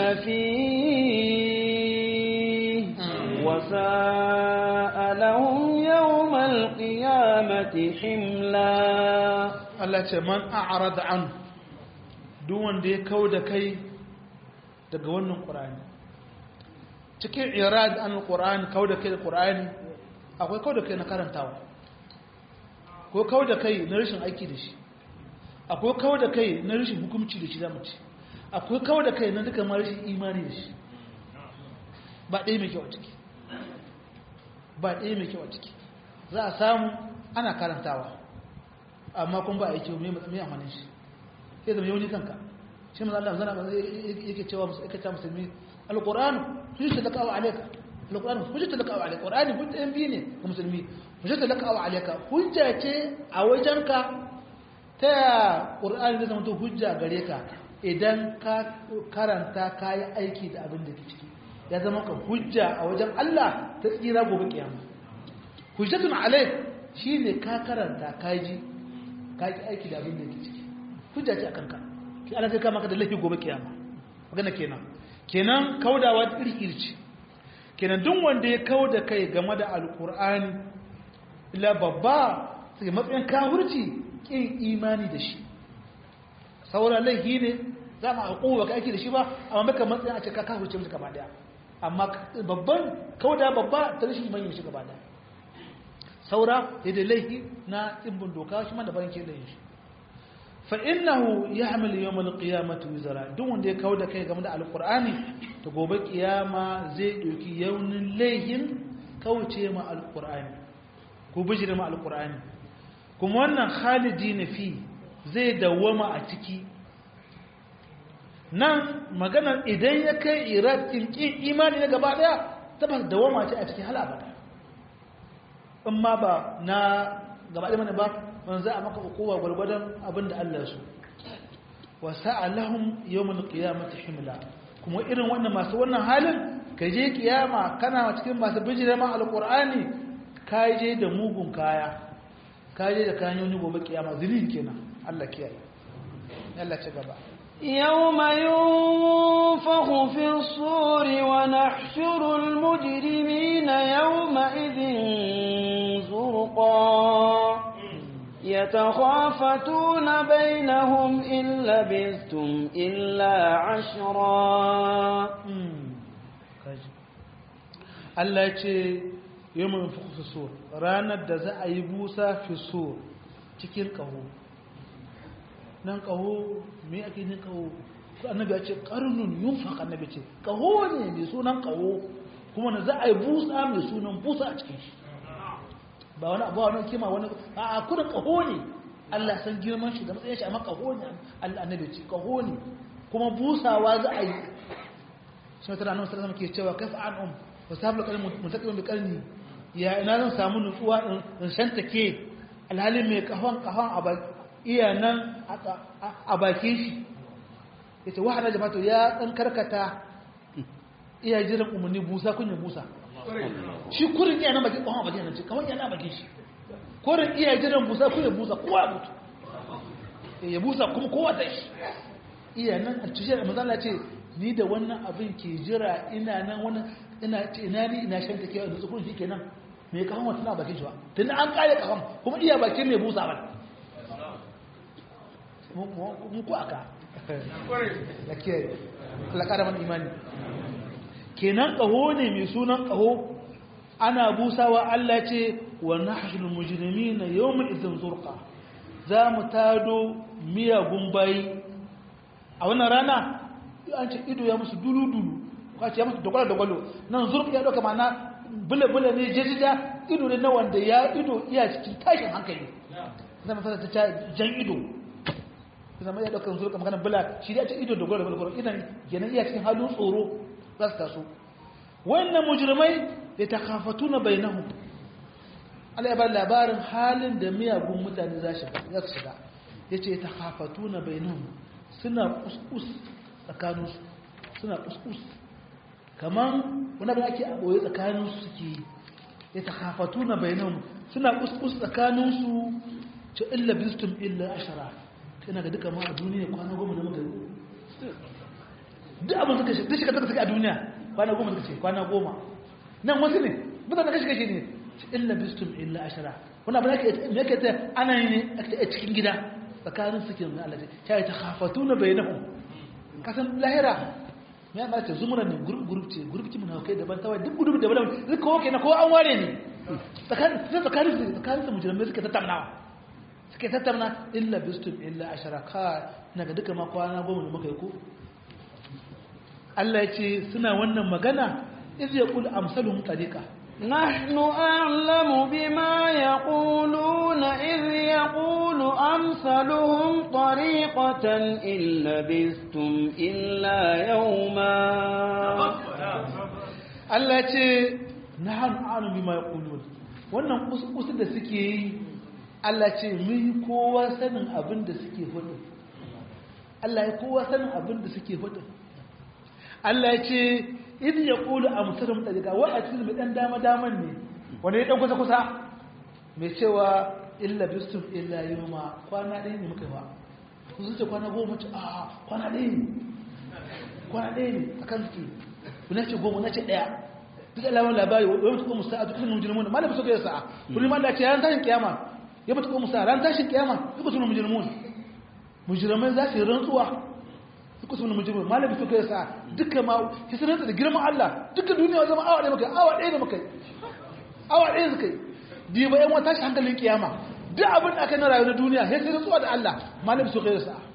فيه وساء لهم يوم القيامة حملا Allah ce man a'rada an duk wanda ya kau da kai daga wannan Qur'ani cikin irad an Qur'ani kau da kai da Qur'ani akwai kau da kai na karantawa ko kau da kai na rashin aiki da shi akwai kau da kai na rashin hukunci da shi zamu ci akwai kau da kai na duka ma rashin imani da shi ba ɗaya mai kyau a ciki ba ɗaya mai kyau a ciki za a samu ana karantawa amma kun ba a yi kyau mai amfanin shi sai zama yau ni kanka shi maza Allah zana yake cewa yake ta musulmi alqur'anu hujjatu laka wa alayka alqur'anu hujjatu laka wa alayka qur'ani hujjatu biyu ne ga musulmi hujjatu laka wa alayka hujja ce a wajenka ta qur'ani zai zama to hujja gare ka idan ka karanta ka yi aiki da abin da ke ciki ya zama ka hujja a wajen Allah ta tsira gobe kiyama hujjatun alayk shine ka karanta ka ji ka ki aiki da abin da ke ciki hujja ce akan ka ki Allah zai kama ka da laifi gobe kiyama magana kenan kenan kaudawa iri ce kenan duk wanda ya kauda kai game da alkur'ani illa babba sai matsayin kafirci kin imani da shi sauran laifi ne za mu haƙuwa ka aiki da shi ba amma maka matsayin a ce ka kafirce musu gaba daya amma babban kauda babba ta rashin imani shi gaba daya saura da laifi na tsimbin doka shi ma da barin ke da shi fa innahu yahmil yawm al-qiyamati wizra duk wanda ya kawo da kai game da alqur'ani to gobe kiyama zai doki yaunin laihin kauce ma alqur'ani ko bijire ma alqur'ani kuma wannan khalidina fi zai dawama a ciki nan maganar idan ya kai irad kin imani na gaba daya tabbas dawama ce a cikin hal abada in ma ba na gaba ɗaya mana ba wani za a maka hukowa gwargwadon abin da Allah su wa sa'alahum yawmul qiyamati himla kuma irin wannan masu wannan halin ka je kiyama kana cikin masu bijira ma alqur'ani ka je da mugun kaya ka je da kayan yoni gobe kiyama zilin kenan Allah kiyaye Allah ci gaba يوم ينفخ في الصور ونحشر المجرمين يومئذ زرقا يتخافتون بينهم إن لبثتم إلا عشرا Allah ya ce yi mun fi so ranar da za a yi busa fi so cikin ƙaho nan ƙaho me ake yin ƙaho annabi ya ce ƙarnun yun faƙa annabi ce ƙaho ne mai sunan ƙaho kuma na za a yi busa mai sunan busa a cikin shi ba wani abu wani kima wani a kudin ƙaho ne Allah san girman shi da matsayin shi amma ƙaho ne Allah annabi ce ƙaho ne kuma busawa za a yi shi wata ranar sallama ke cewa kafa an um ba sabu kalin mutakin da karni ya ina zan samu nutsuwa in shanta ke alhalin mai kahon kahon a iya nan a bakin shi ya ce wahana da mato ya ɗan karkata iya jiran umarni busa kunya busa shi kurin iya nan bakin kahon a bakin nan ce kamar yana bakin shi kurin iya jiran busa kunya busa kowa mutu ya busa kuma kowa ta shi iya nan a tushe da mazala ce ni da wannan abin ke jira ina nan wani ina ce ina ni ina shan take da tsukun shi kenan me kahon wata na bakin shi ba tun an kare kahon kuma iya bakin mai busa ba mun ku aka da ke alakara man imani kenan kaho ne mai sunan kaho ana busawa Allah ce wa nahshul mujrimina yawma idzin zurqa za mu tado miyagun bayi a wannan rana an ce ido ya musu dulu-dulu kwace ya musu dogwalo-dogwalo nan zurfi ya ɗauka mana bule-bule ne jejida ido ne na wanda ya ido iya cikin tashin hankali zama fasa ta jan ido zama ya ɗauka zurfi magana bula shi da ce ido dogwalo-dogwalo idan kenan iya cikin halin tsoro za su taso wannan mujrimai ya takhafatuna bainahum Allah ya ba labarin halin da miyagun mutane za su shiga yace ya takhafatuna bainahum suna kuskus tsakaninsu suna kuskus kaman wani abin ake aboye tsakaninsu suke ya takhafatuna bainahum suna kuskus tsakaninsu ce illa bistum illa ashara ina ga duka ma a duniya kwana goma da muka duk abin suka shi duk shekara suka a duniya kwana goma suka ce kwana goma nan wasu ne mutane kashi kashi ne illa bistum illa ashara wani abin da yake ta ana yi ne a cikin gida tsakanin suke na Allah ta yi ta hafatu na bayanahum kasan lahira ya ma ce zumura ne gurup gurup ce gurup ki mun haukai daban tawai duk gurup daban daban duk kowa kenan kowa an ware ne tsakanin tsakanin su tsakanin su mujrimai suke tattaunawa suke tattauna illa bistum illa ashara ka ina ga duka ma kwana goma da muka yi ko Allah ya ce suna wannan magana iz yaqul amsaluhum tariqa نحن أعلم بما يقولون إذ يقول أمثلهم طريقة إن لبثتم إلا يوما Allah ce na hannu anu bi ma ya wannan kusa da suke yi Allah ce mun kowa sanin abin da suke hudu Allah ya kowa sanin abin da suke hudu Allah ya ce idin ya kulu a musulun ɗariƙa wa a cikin mai ɗan dama-daman ne wanda ya ɗan kusa-kusa mai cewa illa bistum illa yi ma kwana ɗaya ne muka yi ba ku zuce kwana goma ce a kwana ɗaya ne kwana ɗaya ne a kan suke na ce goma na ce ɗaya duk alamar labari wani mutu kuma sa'a duk sunan mujirmun ma da fi so kai sa'a kullum Allah ce ran tashin kiyama ya mutu kuma sa'a ran tashin kiyama duk sunan mujirmun mujirmai za su yi rantsuwa duk sunan mujirmun ma da fi so kai sa'a dukkan ma ki sanar da girman Allah dukkan duniya zama awa ɗaya muka awa ɗaya da muka awa ɗaya suka yi diba yan wata tashi hankalin kiyama duk abin da aka na rayuwar duniya sai sai rantsuwa da Allah ma da fi so kai sa'a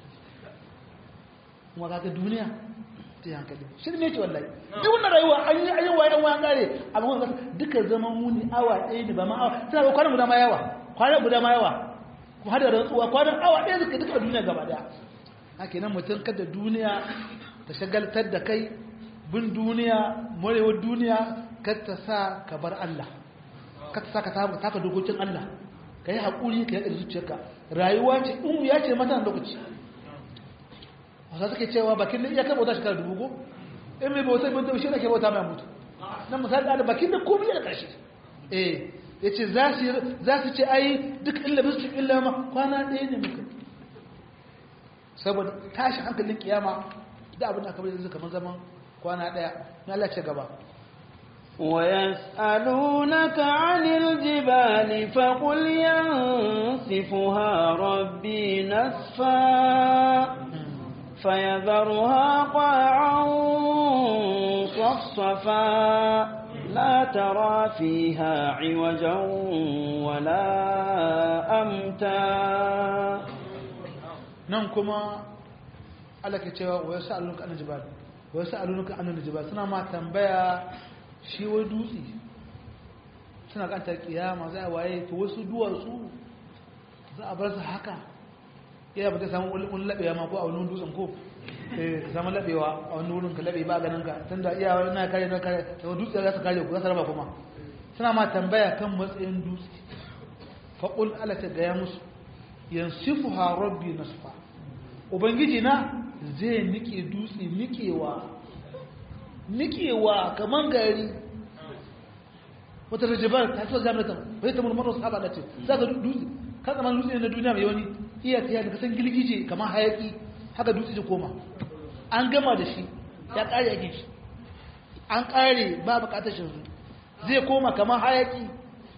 kuma kaga duniya ta hankali shi ne ce wallahi duk wannan rayuwa an yi ayyuwa yan wayan kare amma wannan duka zaman muni awa ɗaya ne ba ma awa tana ba kwanan guda ma yawa kwanan guda ma yawa ku hada rantsuwa kwanan awa ɗaya suka duka duniya gaba daya haka nan mutum kada duniya ta shagaltar da kai bin duniya morewar duniya kar ta sa ka bar Allah kar ta sa ka taka dokokin Allah ka yi haƙuri ka yi zuciyarka rayuwa ce in ya ce mata lokaci wasa suke cewa bakin da iyakar bauta shekara dubu ko in mai bauta bin taushe da ke bauta mai mutu nan misali da bakin da komai da ƙarshe eh ya ce za su ce ai duk illa bisu illa ma kwana ɗaya ne muka saboda tashi hankalin kiyama da abin da aka bari kamar zaman kwana ɗaya na Allah ce gaba ويسألونك عن الجبال فقل ينسفها ربي نسفا فيذرها قاعا صفصفا لا ترى فيها عوجا ولا أمتا ننكما على كتاب ويسألونك عن الجبال ويسألونك عن الجبال سنة ما تنبيا shi wai dutse suna kanta kiyama za a waye to wasu duwatsu za a bar su haka iya ba ta samu wani labewa ma ko a wani dutsen ko eh samu labewa a wani wurin ka labe ba ganin ka tunda iya na kare na kare to dutse za su kare ku za su raba kuma suna ma tambaya kan matsayin dutse fa qul ala ta gaya musu yansifuha rabbi nasfa ubangiji na zai nike dutse nikewa nikewa kaman gari wata rajabar ta so zamata bai ta mulmar wasu haɓa ce za ka dutse ka zama dutse na duniya mai wani iya ta yadda kasan girgije kamar hayaki haka dutse da koma an gama da shi ya ƙare yakin shi an ƙare ba buƙatar shi zai koma kamar hayaki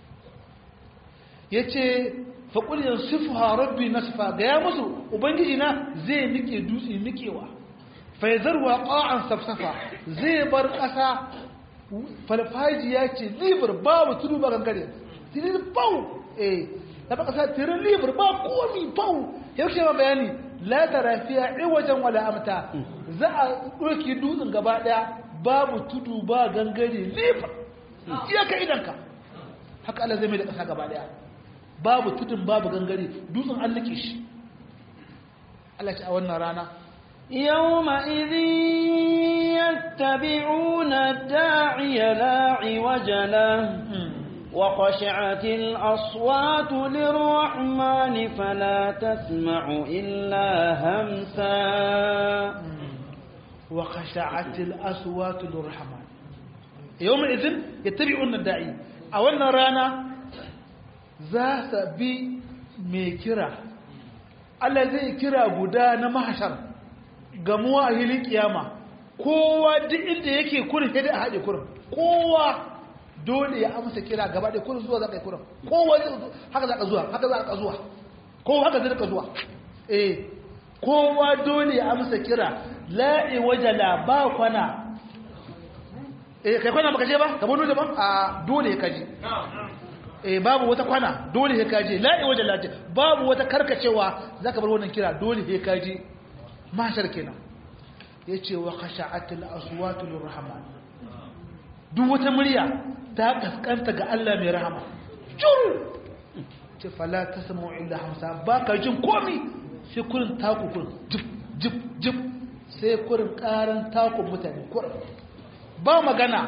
ya ce faƙuliyar sufuha rabbi na sufa ga ya musu ubangiji na zai nike dutse nikewa faizarwa ƙa'an safsafa zai bar ƙasa farfajiya ce libar babu tudu ba gangare tirin bau eh na ba ƙasa tirin libar ba komi bau yau ke ma bayani la tara fiya wajen wala amta za a ɗauki dutsen gaba ɗaya babu tudu ba gangare libar iya ka idanka haka Allah zai mai da ƙasa gaba ɗaya babu tudun babu gangare dutsen an nake shi Allah ce a wannan rana يومئذ يتبعون الداعي لا عوج له وخشعت الأصوات للرحمن فلا تسمع إلا همسا وخشعت الأصوات للرحمن يومئذ يتبعون الداعي أولنا رانا ذات بي ميكرا Allah zai kira guda na mahashar gamuwa a hilin kiyama kowa duk inda yake kurin sai dai a haɗe kurin kowa dole ya amsa kira gaba da kurin zuwa za ka yi kurin kowa haka za ka zuwa haka za ka zuwa kowa haka zai ka zuwa eh kowa dole ya amsa kira la'i wajala ba kwana eh kai kwana baka je ba ka bono da ba a dole ka je eh babu wata kwana dole ka je la'i wajala ce babu wata karkacewa zaka bar wannan kira dole ka je mashar kenan yace wa khasha'atil aswatu lirrahman duk wata murya ta kaskanta ga Allah mai rahama juru ce fala tasma'u illa hamsa baka jin komi sai kurin taku kurin jip jip jip sai kurin karan takun mutane kurin ba magana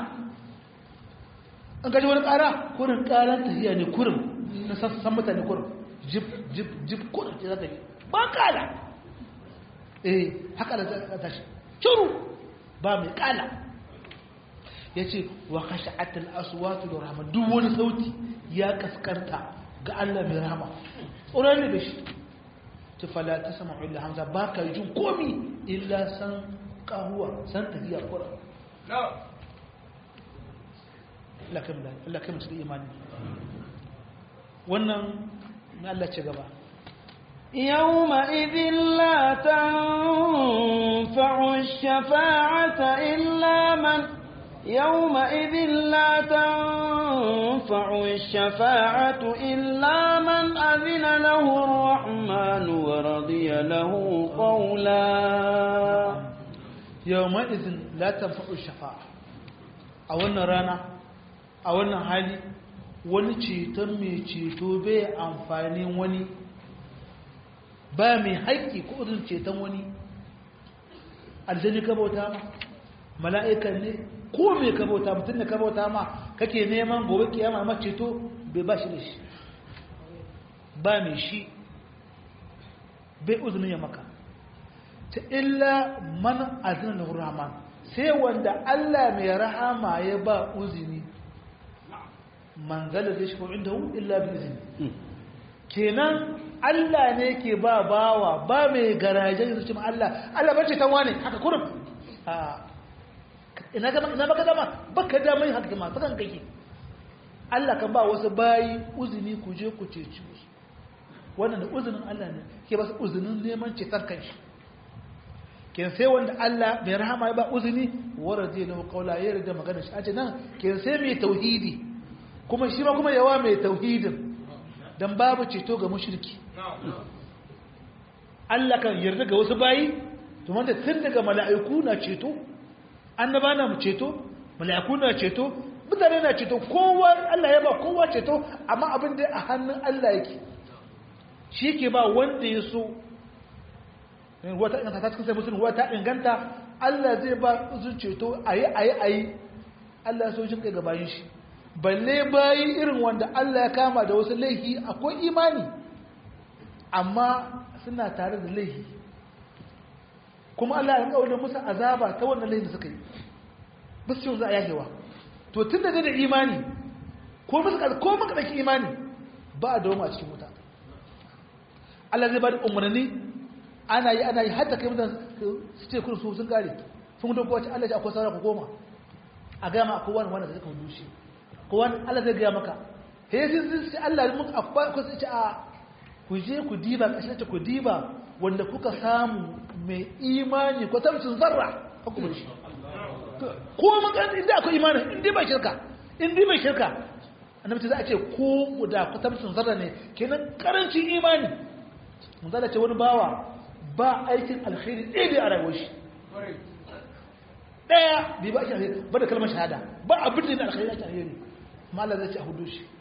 an gaji wani kara kurin karan tafiya ne kurin na sassan mutane kurin jip jip jip kurin ce za ta yi ba kala eh haka da ta tashi curu ba mai kala ya ce wa kashe atal aswatu da rahama duk wani sauti ya kaskanta ga Allah mai rahama tsoron ne da shi ta fala ta sama illa hamza ba ka jin komi illa san kahuwa san tafiya kura Allah kai mutu da imani wannan na Allah ce gaba يومئذ لا تنفع الشفاعة إلا من يومئذ لا تنفع الشفاعة إلا من أذن له الرحمن ورضي له قولا يومئذ لا تنفع الشفاعة أولنا رانا أولنا حالي wani ceton mai ceto bai amfanin wani ba mai haƙƙi ko irin ceton wani aljani ka bauta ma mala'ikan ne ko mai ka bauta mutum ne ka bauta ma kake neman gobe kiyama ma ceto bai ba shi da shi ba mai shi bai uzunin ya maka ta illa man azina na rahman sai wanda Allah mai rahama ya ba uzini manzala zai shi inda hu illa bi izini kenan Allah ne ke ba bawa ba mai garaje da su Allah Allah bace ta wane haka kurum a ina ga ina baka dama baka dama yin haka ma sakan kake Allah kan ba wasu bayi uzini ku je ku ceci su wannan da uzinin Allah ne ke ba su uzinin neman cetar kanshi ke sai wanda Allah mai rahama ya ba uzini waraje lahu qawla ya yarda magana shi ace nan ke sai mai tauhidi kuma shi ma kuma yawa mai tauhidin dan babu ceto ga mushriki Allah kan yarda ga wasu bayi to wanda tun daga mala'iku na ceto annaba na ceto mala'iku na ceto mutane na ceto kowa Allah ya ba kowa ceto amma abin da a hannun Allah yake shi yake ba wanda ya so wata inganta ta cikin sai musulun wata inganta Allah zai ba su ceto ayi ayi ayi Allah ya so jin kai gabayin shi balle bayi irin wanda Allah ya kama da wasu laifi akwai imani amma suna tare da laifi kuma Allah ya kawo musu azaba ta wannan laifin da suka yi ba su za a yahewa to tun da da imani ko musu ko muka daki imani ba a dawo a cikin wuta Allah zai ba da umarni ana yi ana yi hatta kai mutan su ce kun su sun kare sun mutu kowace Allah ya akwai saura ku goma a gaya ma akwai wani wanda zai kawo dushi ko wani Allah zai gaya maka he sai sun ce Allah mun akwai ko sai ce a ku je ku diba kashe ta ku diba wanda kuka samu mai imani ko tamcin zarra ka kuma shi ko mun kan inda akwai imani inda ba shirka inda ba shirka annabi za a ce ko da ku tamcin zarra ne kenan karancin imani mun zala ce wani bawa ba aikin alkhairi ɗaya a rayuwar shi ɗaya bai ba shi alkhairi ba da kalmar shahada ba abin da alkhairi ake alkhairi mala zai ce a hudu shi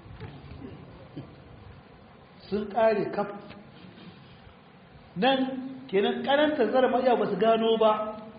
sun ƙare kaf nan kenan karanta zara maja ba su gano ba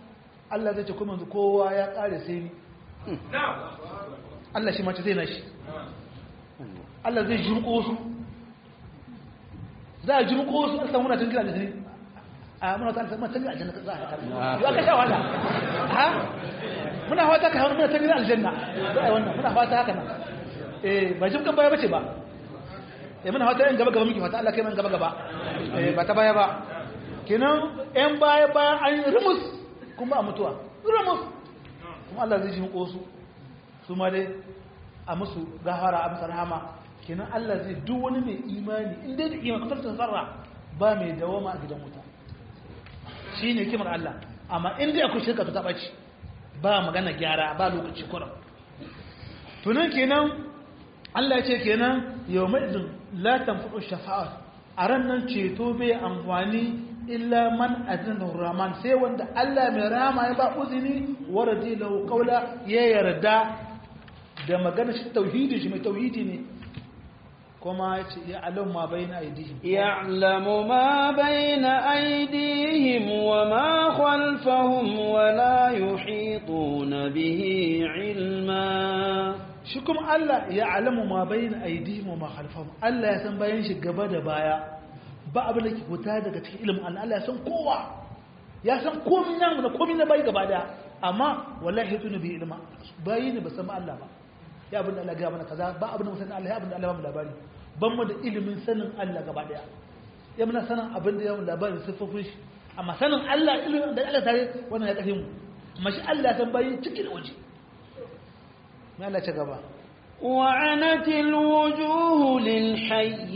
Allah zai ce kuma yanzu kowa ya kare sai ni Allah shi mace zai na shi Allah zai jirko su za a jirko su a samu na tun gina da jini a muna ta aljanna tun gina aljanna za a haɗa ya ka sha wala ha muna fata ka hannu muna tun gina aljanna za a yi wannan muna fata haka nan eh ba jim kan baya bace ba eh muna fata yan gaba gaba muke fata Allah kai man gaba gaba eh ba ta baya ba kenan yan baya baya an yi rumus kuma a mutuwa rumus kuma Allah zai jirko su su ma dai a musu gafara a musu rahama kenan Allah zai duk wani mai imani in dai da imani kusurtun sarra ba mai dawama a gidan wuta shi ne kimar Allah amma in dai akwai shirka ta taɓa ci ba magana gyara ba lokaci kuran tunan kenan Allah ya ce kenan yau mai izin latan fuɗo shafa'ar a ran nan ceto bai amfani illa man azin rahman sai wanda Allah mai rama ya ba uzini waradi lahu qawla ya yarda da magana shi tauhidi shi mai tauhidi ne kuma ya ce ya alam ma bayna aidihim ya'lamu ma bayna aidihim wa ma khalfahum wa la yuhituna bihi ilma shi kuma Allah ya alamu ma bayna aidihim wa ma khalfahum Allah ya san bayan shi gaba da baya ba abin da ke fita daga cikin ilimin Allah Allah ya san kowa ya san komai nan da komai na bai gaba daya amma wallahi yatuna bi ilma bayi ne ba san Allah ba ya abin da Allah gaya mana kaza ba abin da musanin Allah ya abin da Allah ba mu labari ban mu da ilimin sanin Allah gaba daya ya muna sanin abin da ya mu labari siffofin shi amma sanin Allah ilimin da Allah tare wannan ya kafe mu amma shi Allah san bayi cikin waje mai Allah ce gaba وعنت الوجوه للحي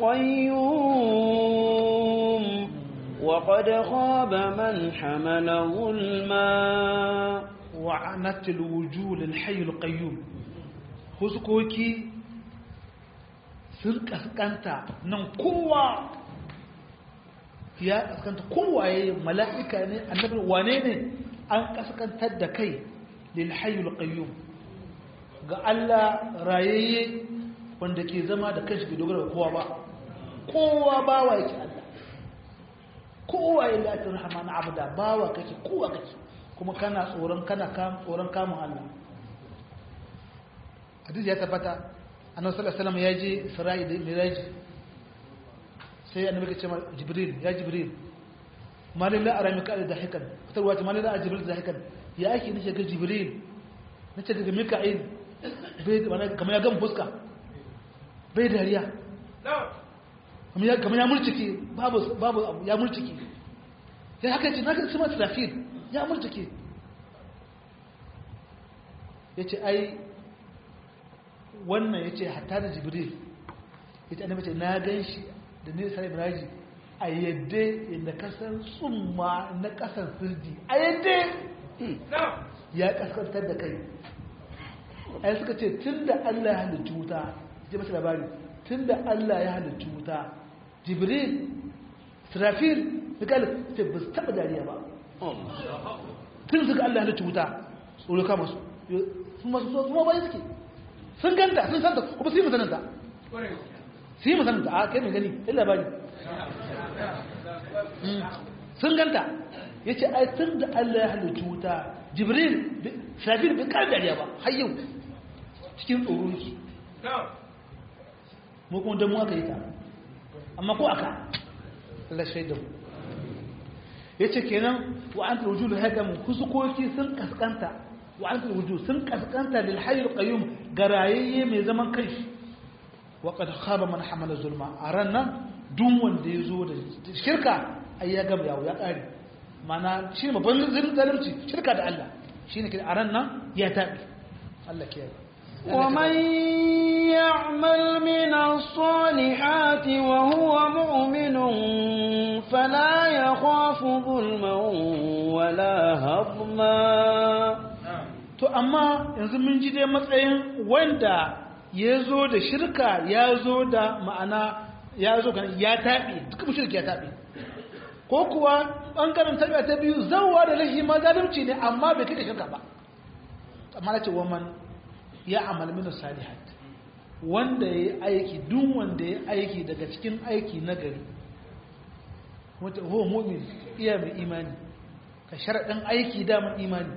القيوم وقد خاب من حمل ظلما وعنت الوجوه للحي القيوم huskoki sun kaskanta nan kowa ya kaskanta kowaye mala'ika ne annabi wane ne an kaskantar da kai lil hayyul qayyum ga Allah rayayye wanda ke zama da kanshi bai dogara ga kowa ba kowa bawa yake Allah kowa ya lati rahman abda bawa kake kowa kake kuma kana tsoron kana kam tsoron kamun Allah hadisi ya tabbata annabi sallallahu alaihi wasallam ya je Isra'i da Miraj sai annabi ya ce Jibril ya Jibril malin la ara mika da hikan fitarwa ta malin la a Jibril da hikan ya ake nace ga Jibril nace daga Mika'il bai wani kamar ya gama fuska bai dariya kamar ya murcike babu babu ya murcike sai haka ce naka sama Israfil ya murcike yace ai wannan ya ce hatta da jibril ita annabi ce na gan shi da ne sai ibraji a yadda inda kasan tsumma na kasan sirdi a yadda ya kaskantar da kai ai suka ce tun da allah ya halittu wuta ji masu labari tun da allah ya halittu wuta jibril sirafil mikal ce ba su taɓa dariya ba tun suka allah ya halittu wuta tsoro kama su sun masu so kuma bayan suke sun ganta sun santa kuma su yi musananta su yi musananta a kai mai gani illa ba ne sun ganta ya ce ai tun da allah ya halittu wuta jibril shafir bai kar dariya ba har yau cikin tsoro yake mu kuma don mu aka yi ta amma ko aka allah shaidan ya ce kenan wa an turju da haɗa mu kusukoki sun kaskanta wa an turju sun kaskanta lil hayyul qayyum garayayye mai zaman kai wa qad khaba man hamala zulma a ran nan duk wanda ya zo da shirka ai ya gaba yawo ya kare mana shi babban zalunci shirka da Allah shine a ran nan ya tabi Allah ke ومن يعمل من الصالحات وهو مؤمن فلا يخاف ظلما ولا هضما to amma yanzu mun ji dai matsayin wanda ya zo da shirka ya zo da ma'ana ya zo kan ya taɓe duk shirka ya taɓe ko kuwa ɓangaren tabi'a ta biyu zauwa da lahi ma zalunci ne amma bai kai da shirka ba amma na ce waman ya amal min salihat wanda ya aiki duk wanda ya aiki daga cikin aiki na gari wata huwa mu'min iya mai imani ka sharaɗin aiki damar imani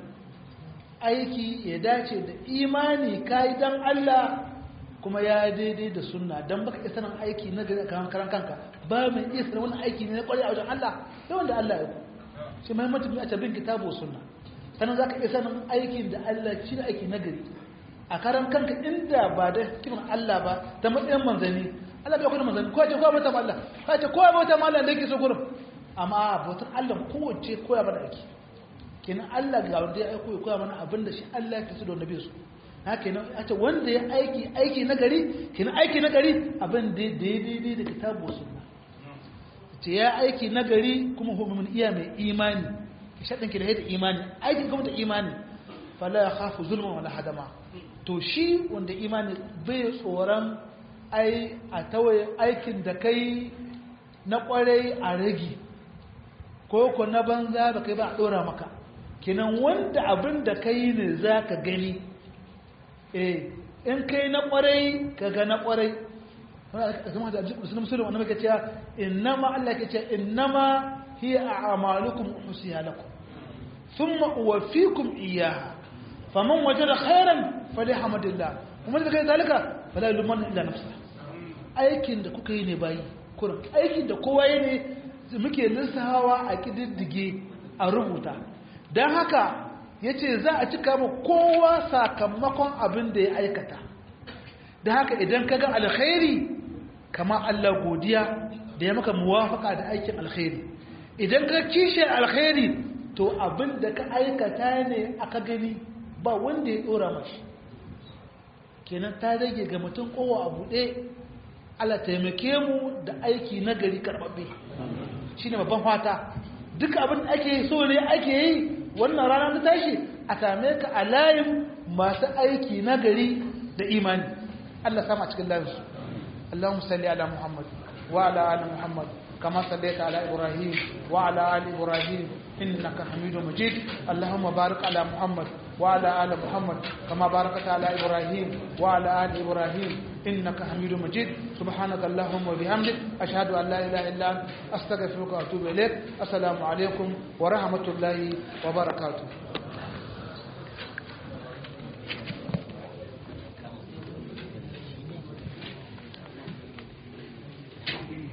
aiki ya dace da imani ka yi don Allah kuma ya daidai da sunna don baka isa nan aiki na gari a karan kanka ba mai iya sanar wani aiki ne na kwarai a wajen Allah yawan da Allah ya ku shi mahimmancin a tabin kitabu sunna sannan za ka iya sanin aikin da Allah shi da aiki na gari a karan kanka inda ba da kiman Allah ba da matsayin manzanni Allah bai kuma manzanni ko ce ko bauta Allah ko ce ko bauta Allah da yake so gurin amma bautar Allah kowace koya mana aiki kenan Allah ga wanda ya aiko ya koya mana abin da shi Allah ya kasu da nabi su haka kenan a ce wanda ya aiki aiki na gari kenan aiki na gari abin da daidai da kitabu sunna ce ya aiki na gari kuma hukumin iya mai imani ki shaɗin ki da yadda imani aiki kuma da imani fala ya khafu zulman wala hadama to shi wanda imani bai tsoron ai a tawaye aikin da kai na kwarai a rage ko ko na banza ba kai ba a ɗora maka kinan wanda abin da kai ne za ka gani eh in kai na kwarai ka ga na kwarai kuma da musulun musulun wanda muke cewa innama Allah ke cewa innama hiya a'malukum usiha lakum thumma uwaffikum iyyaha faman wajada khairan falyahamdillah kuma da kai zalika fala yulman illa nafsa aikin da kuka yi ne bayi kurin aikin da kowa yi ne muke lissawa a kididdige a rubuta don haka ya ce za a cika mu kowa sakamakon abin da ya aikata da haka idan ka ga alkhairi kama Allah godiya da ya maka muwafaka da aikin alkhairi idan ka kishe alkhairi to abin da ka aikata ne aka gani ba wanda ya dora mashi kenan ta rage ga mutum kowa a buɗe Allah taimake mu da aiki na gari karɓaɓɓe shi ne babban fata duk abin da ake so ne ake yi wannan rana ta tashi a same ka a layin masu aiki na gari da imani Allah sama cikin layinsu Allahumma salli ala Muhammad wa ala ali Muhammad kama sallaita ala Ibrahim wa ala ali Ibrahim innaka Hamidum Majid Allahumma barik ala Muhammad wa ala ali Muhammad kama barakta ala Ibrahim wa ala ali Ibrahim إنك حميد مجيد سبحانك اللهم وبحمدك أشهد أن لا إله إلا أنت أستغفرك وأتوب إليك السلام عليكم ورحمة الله وبركاته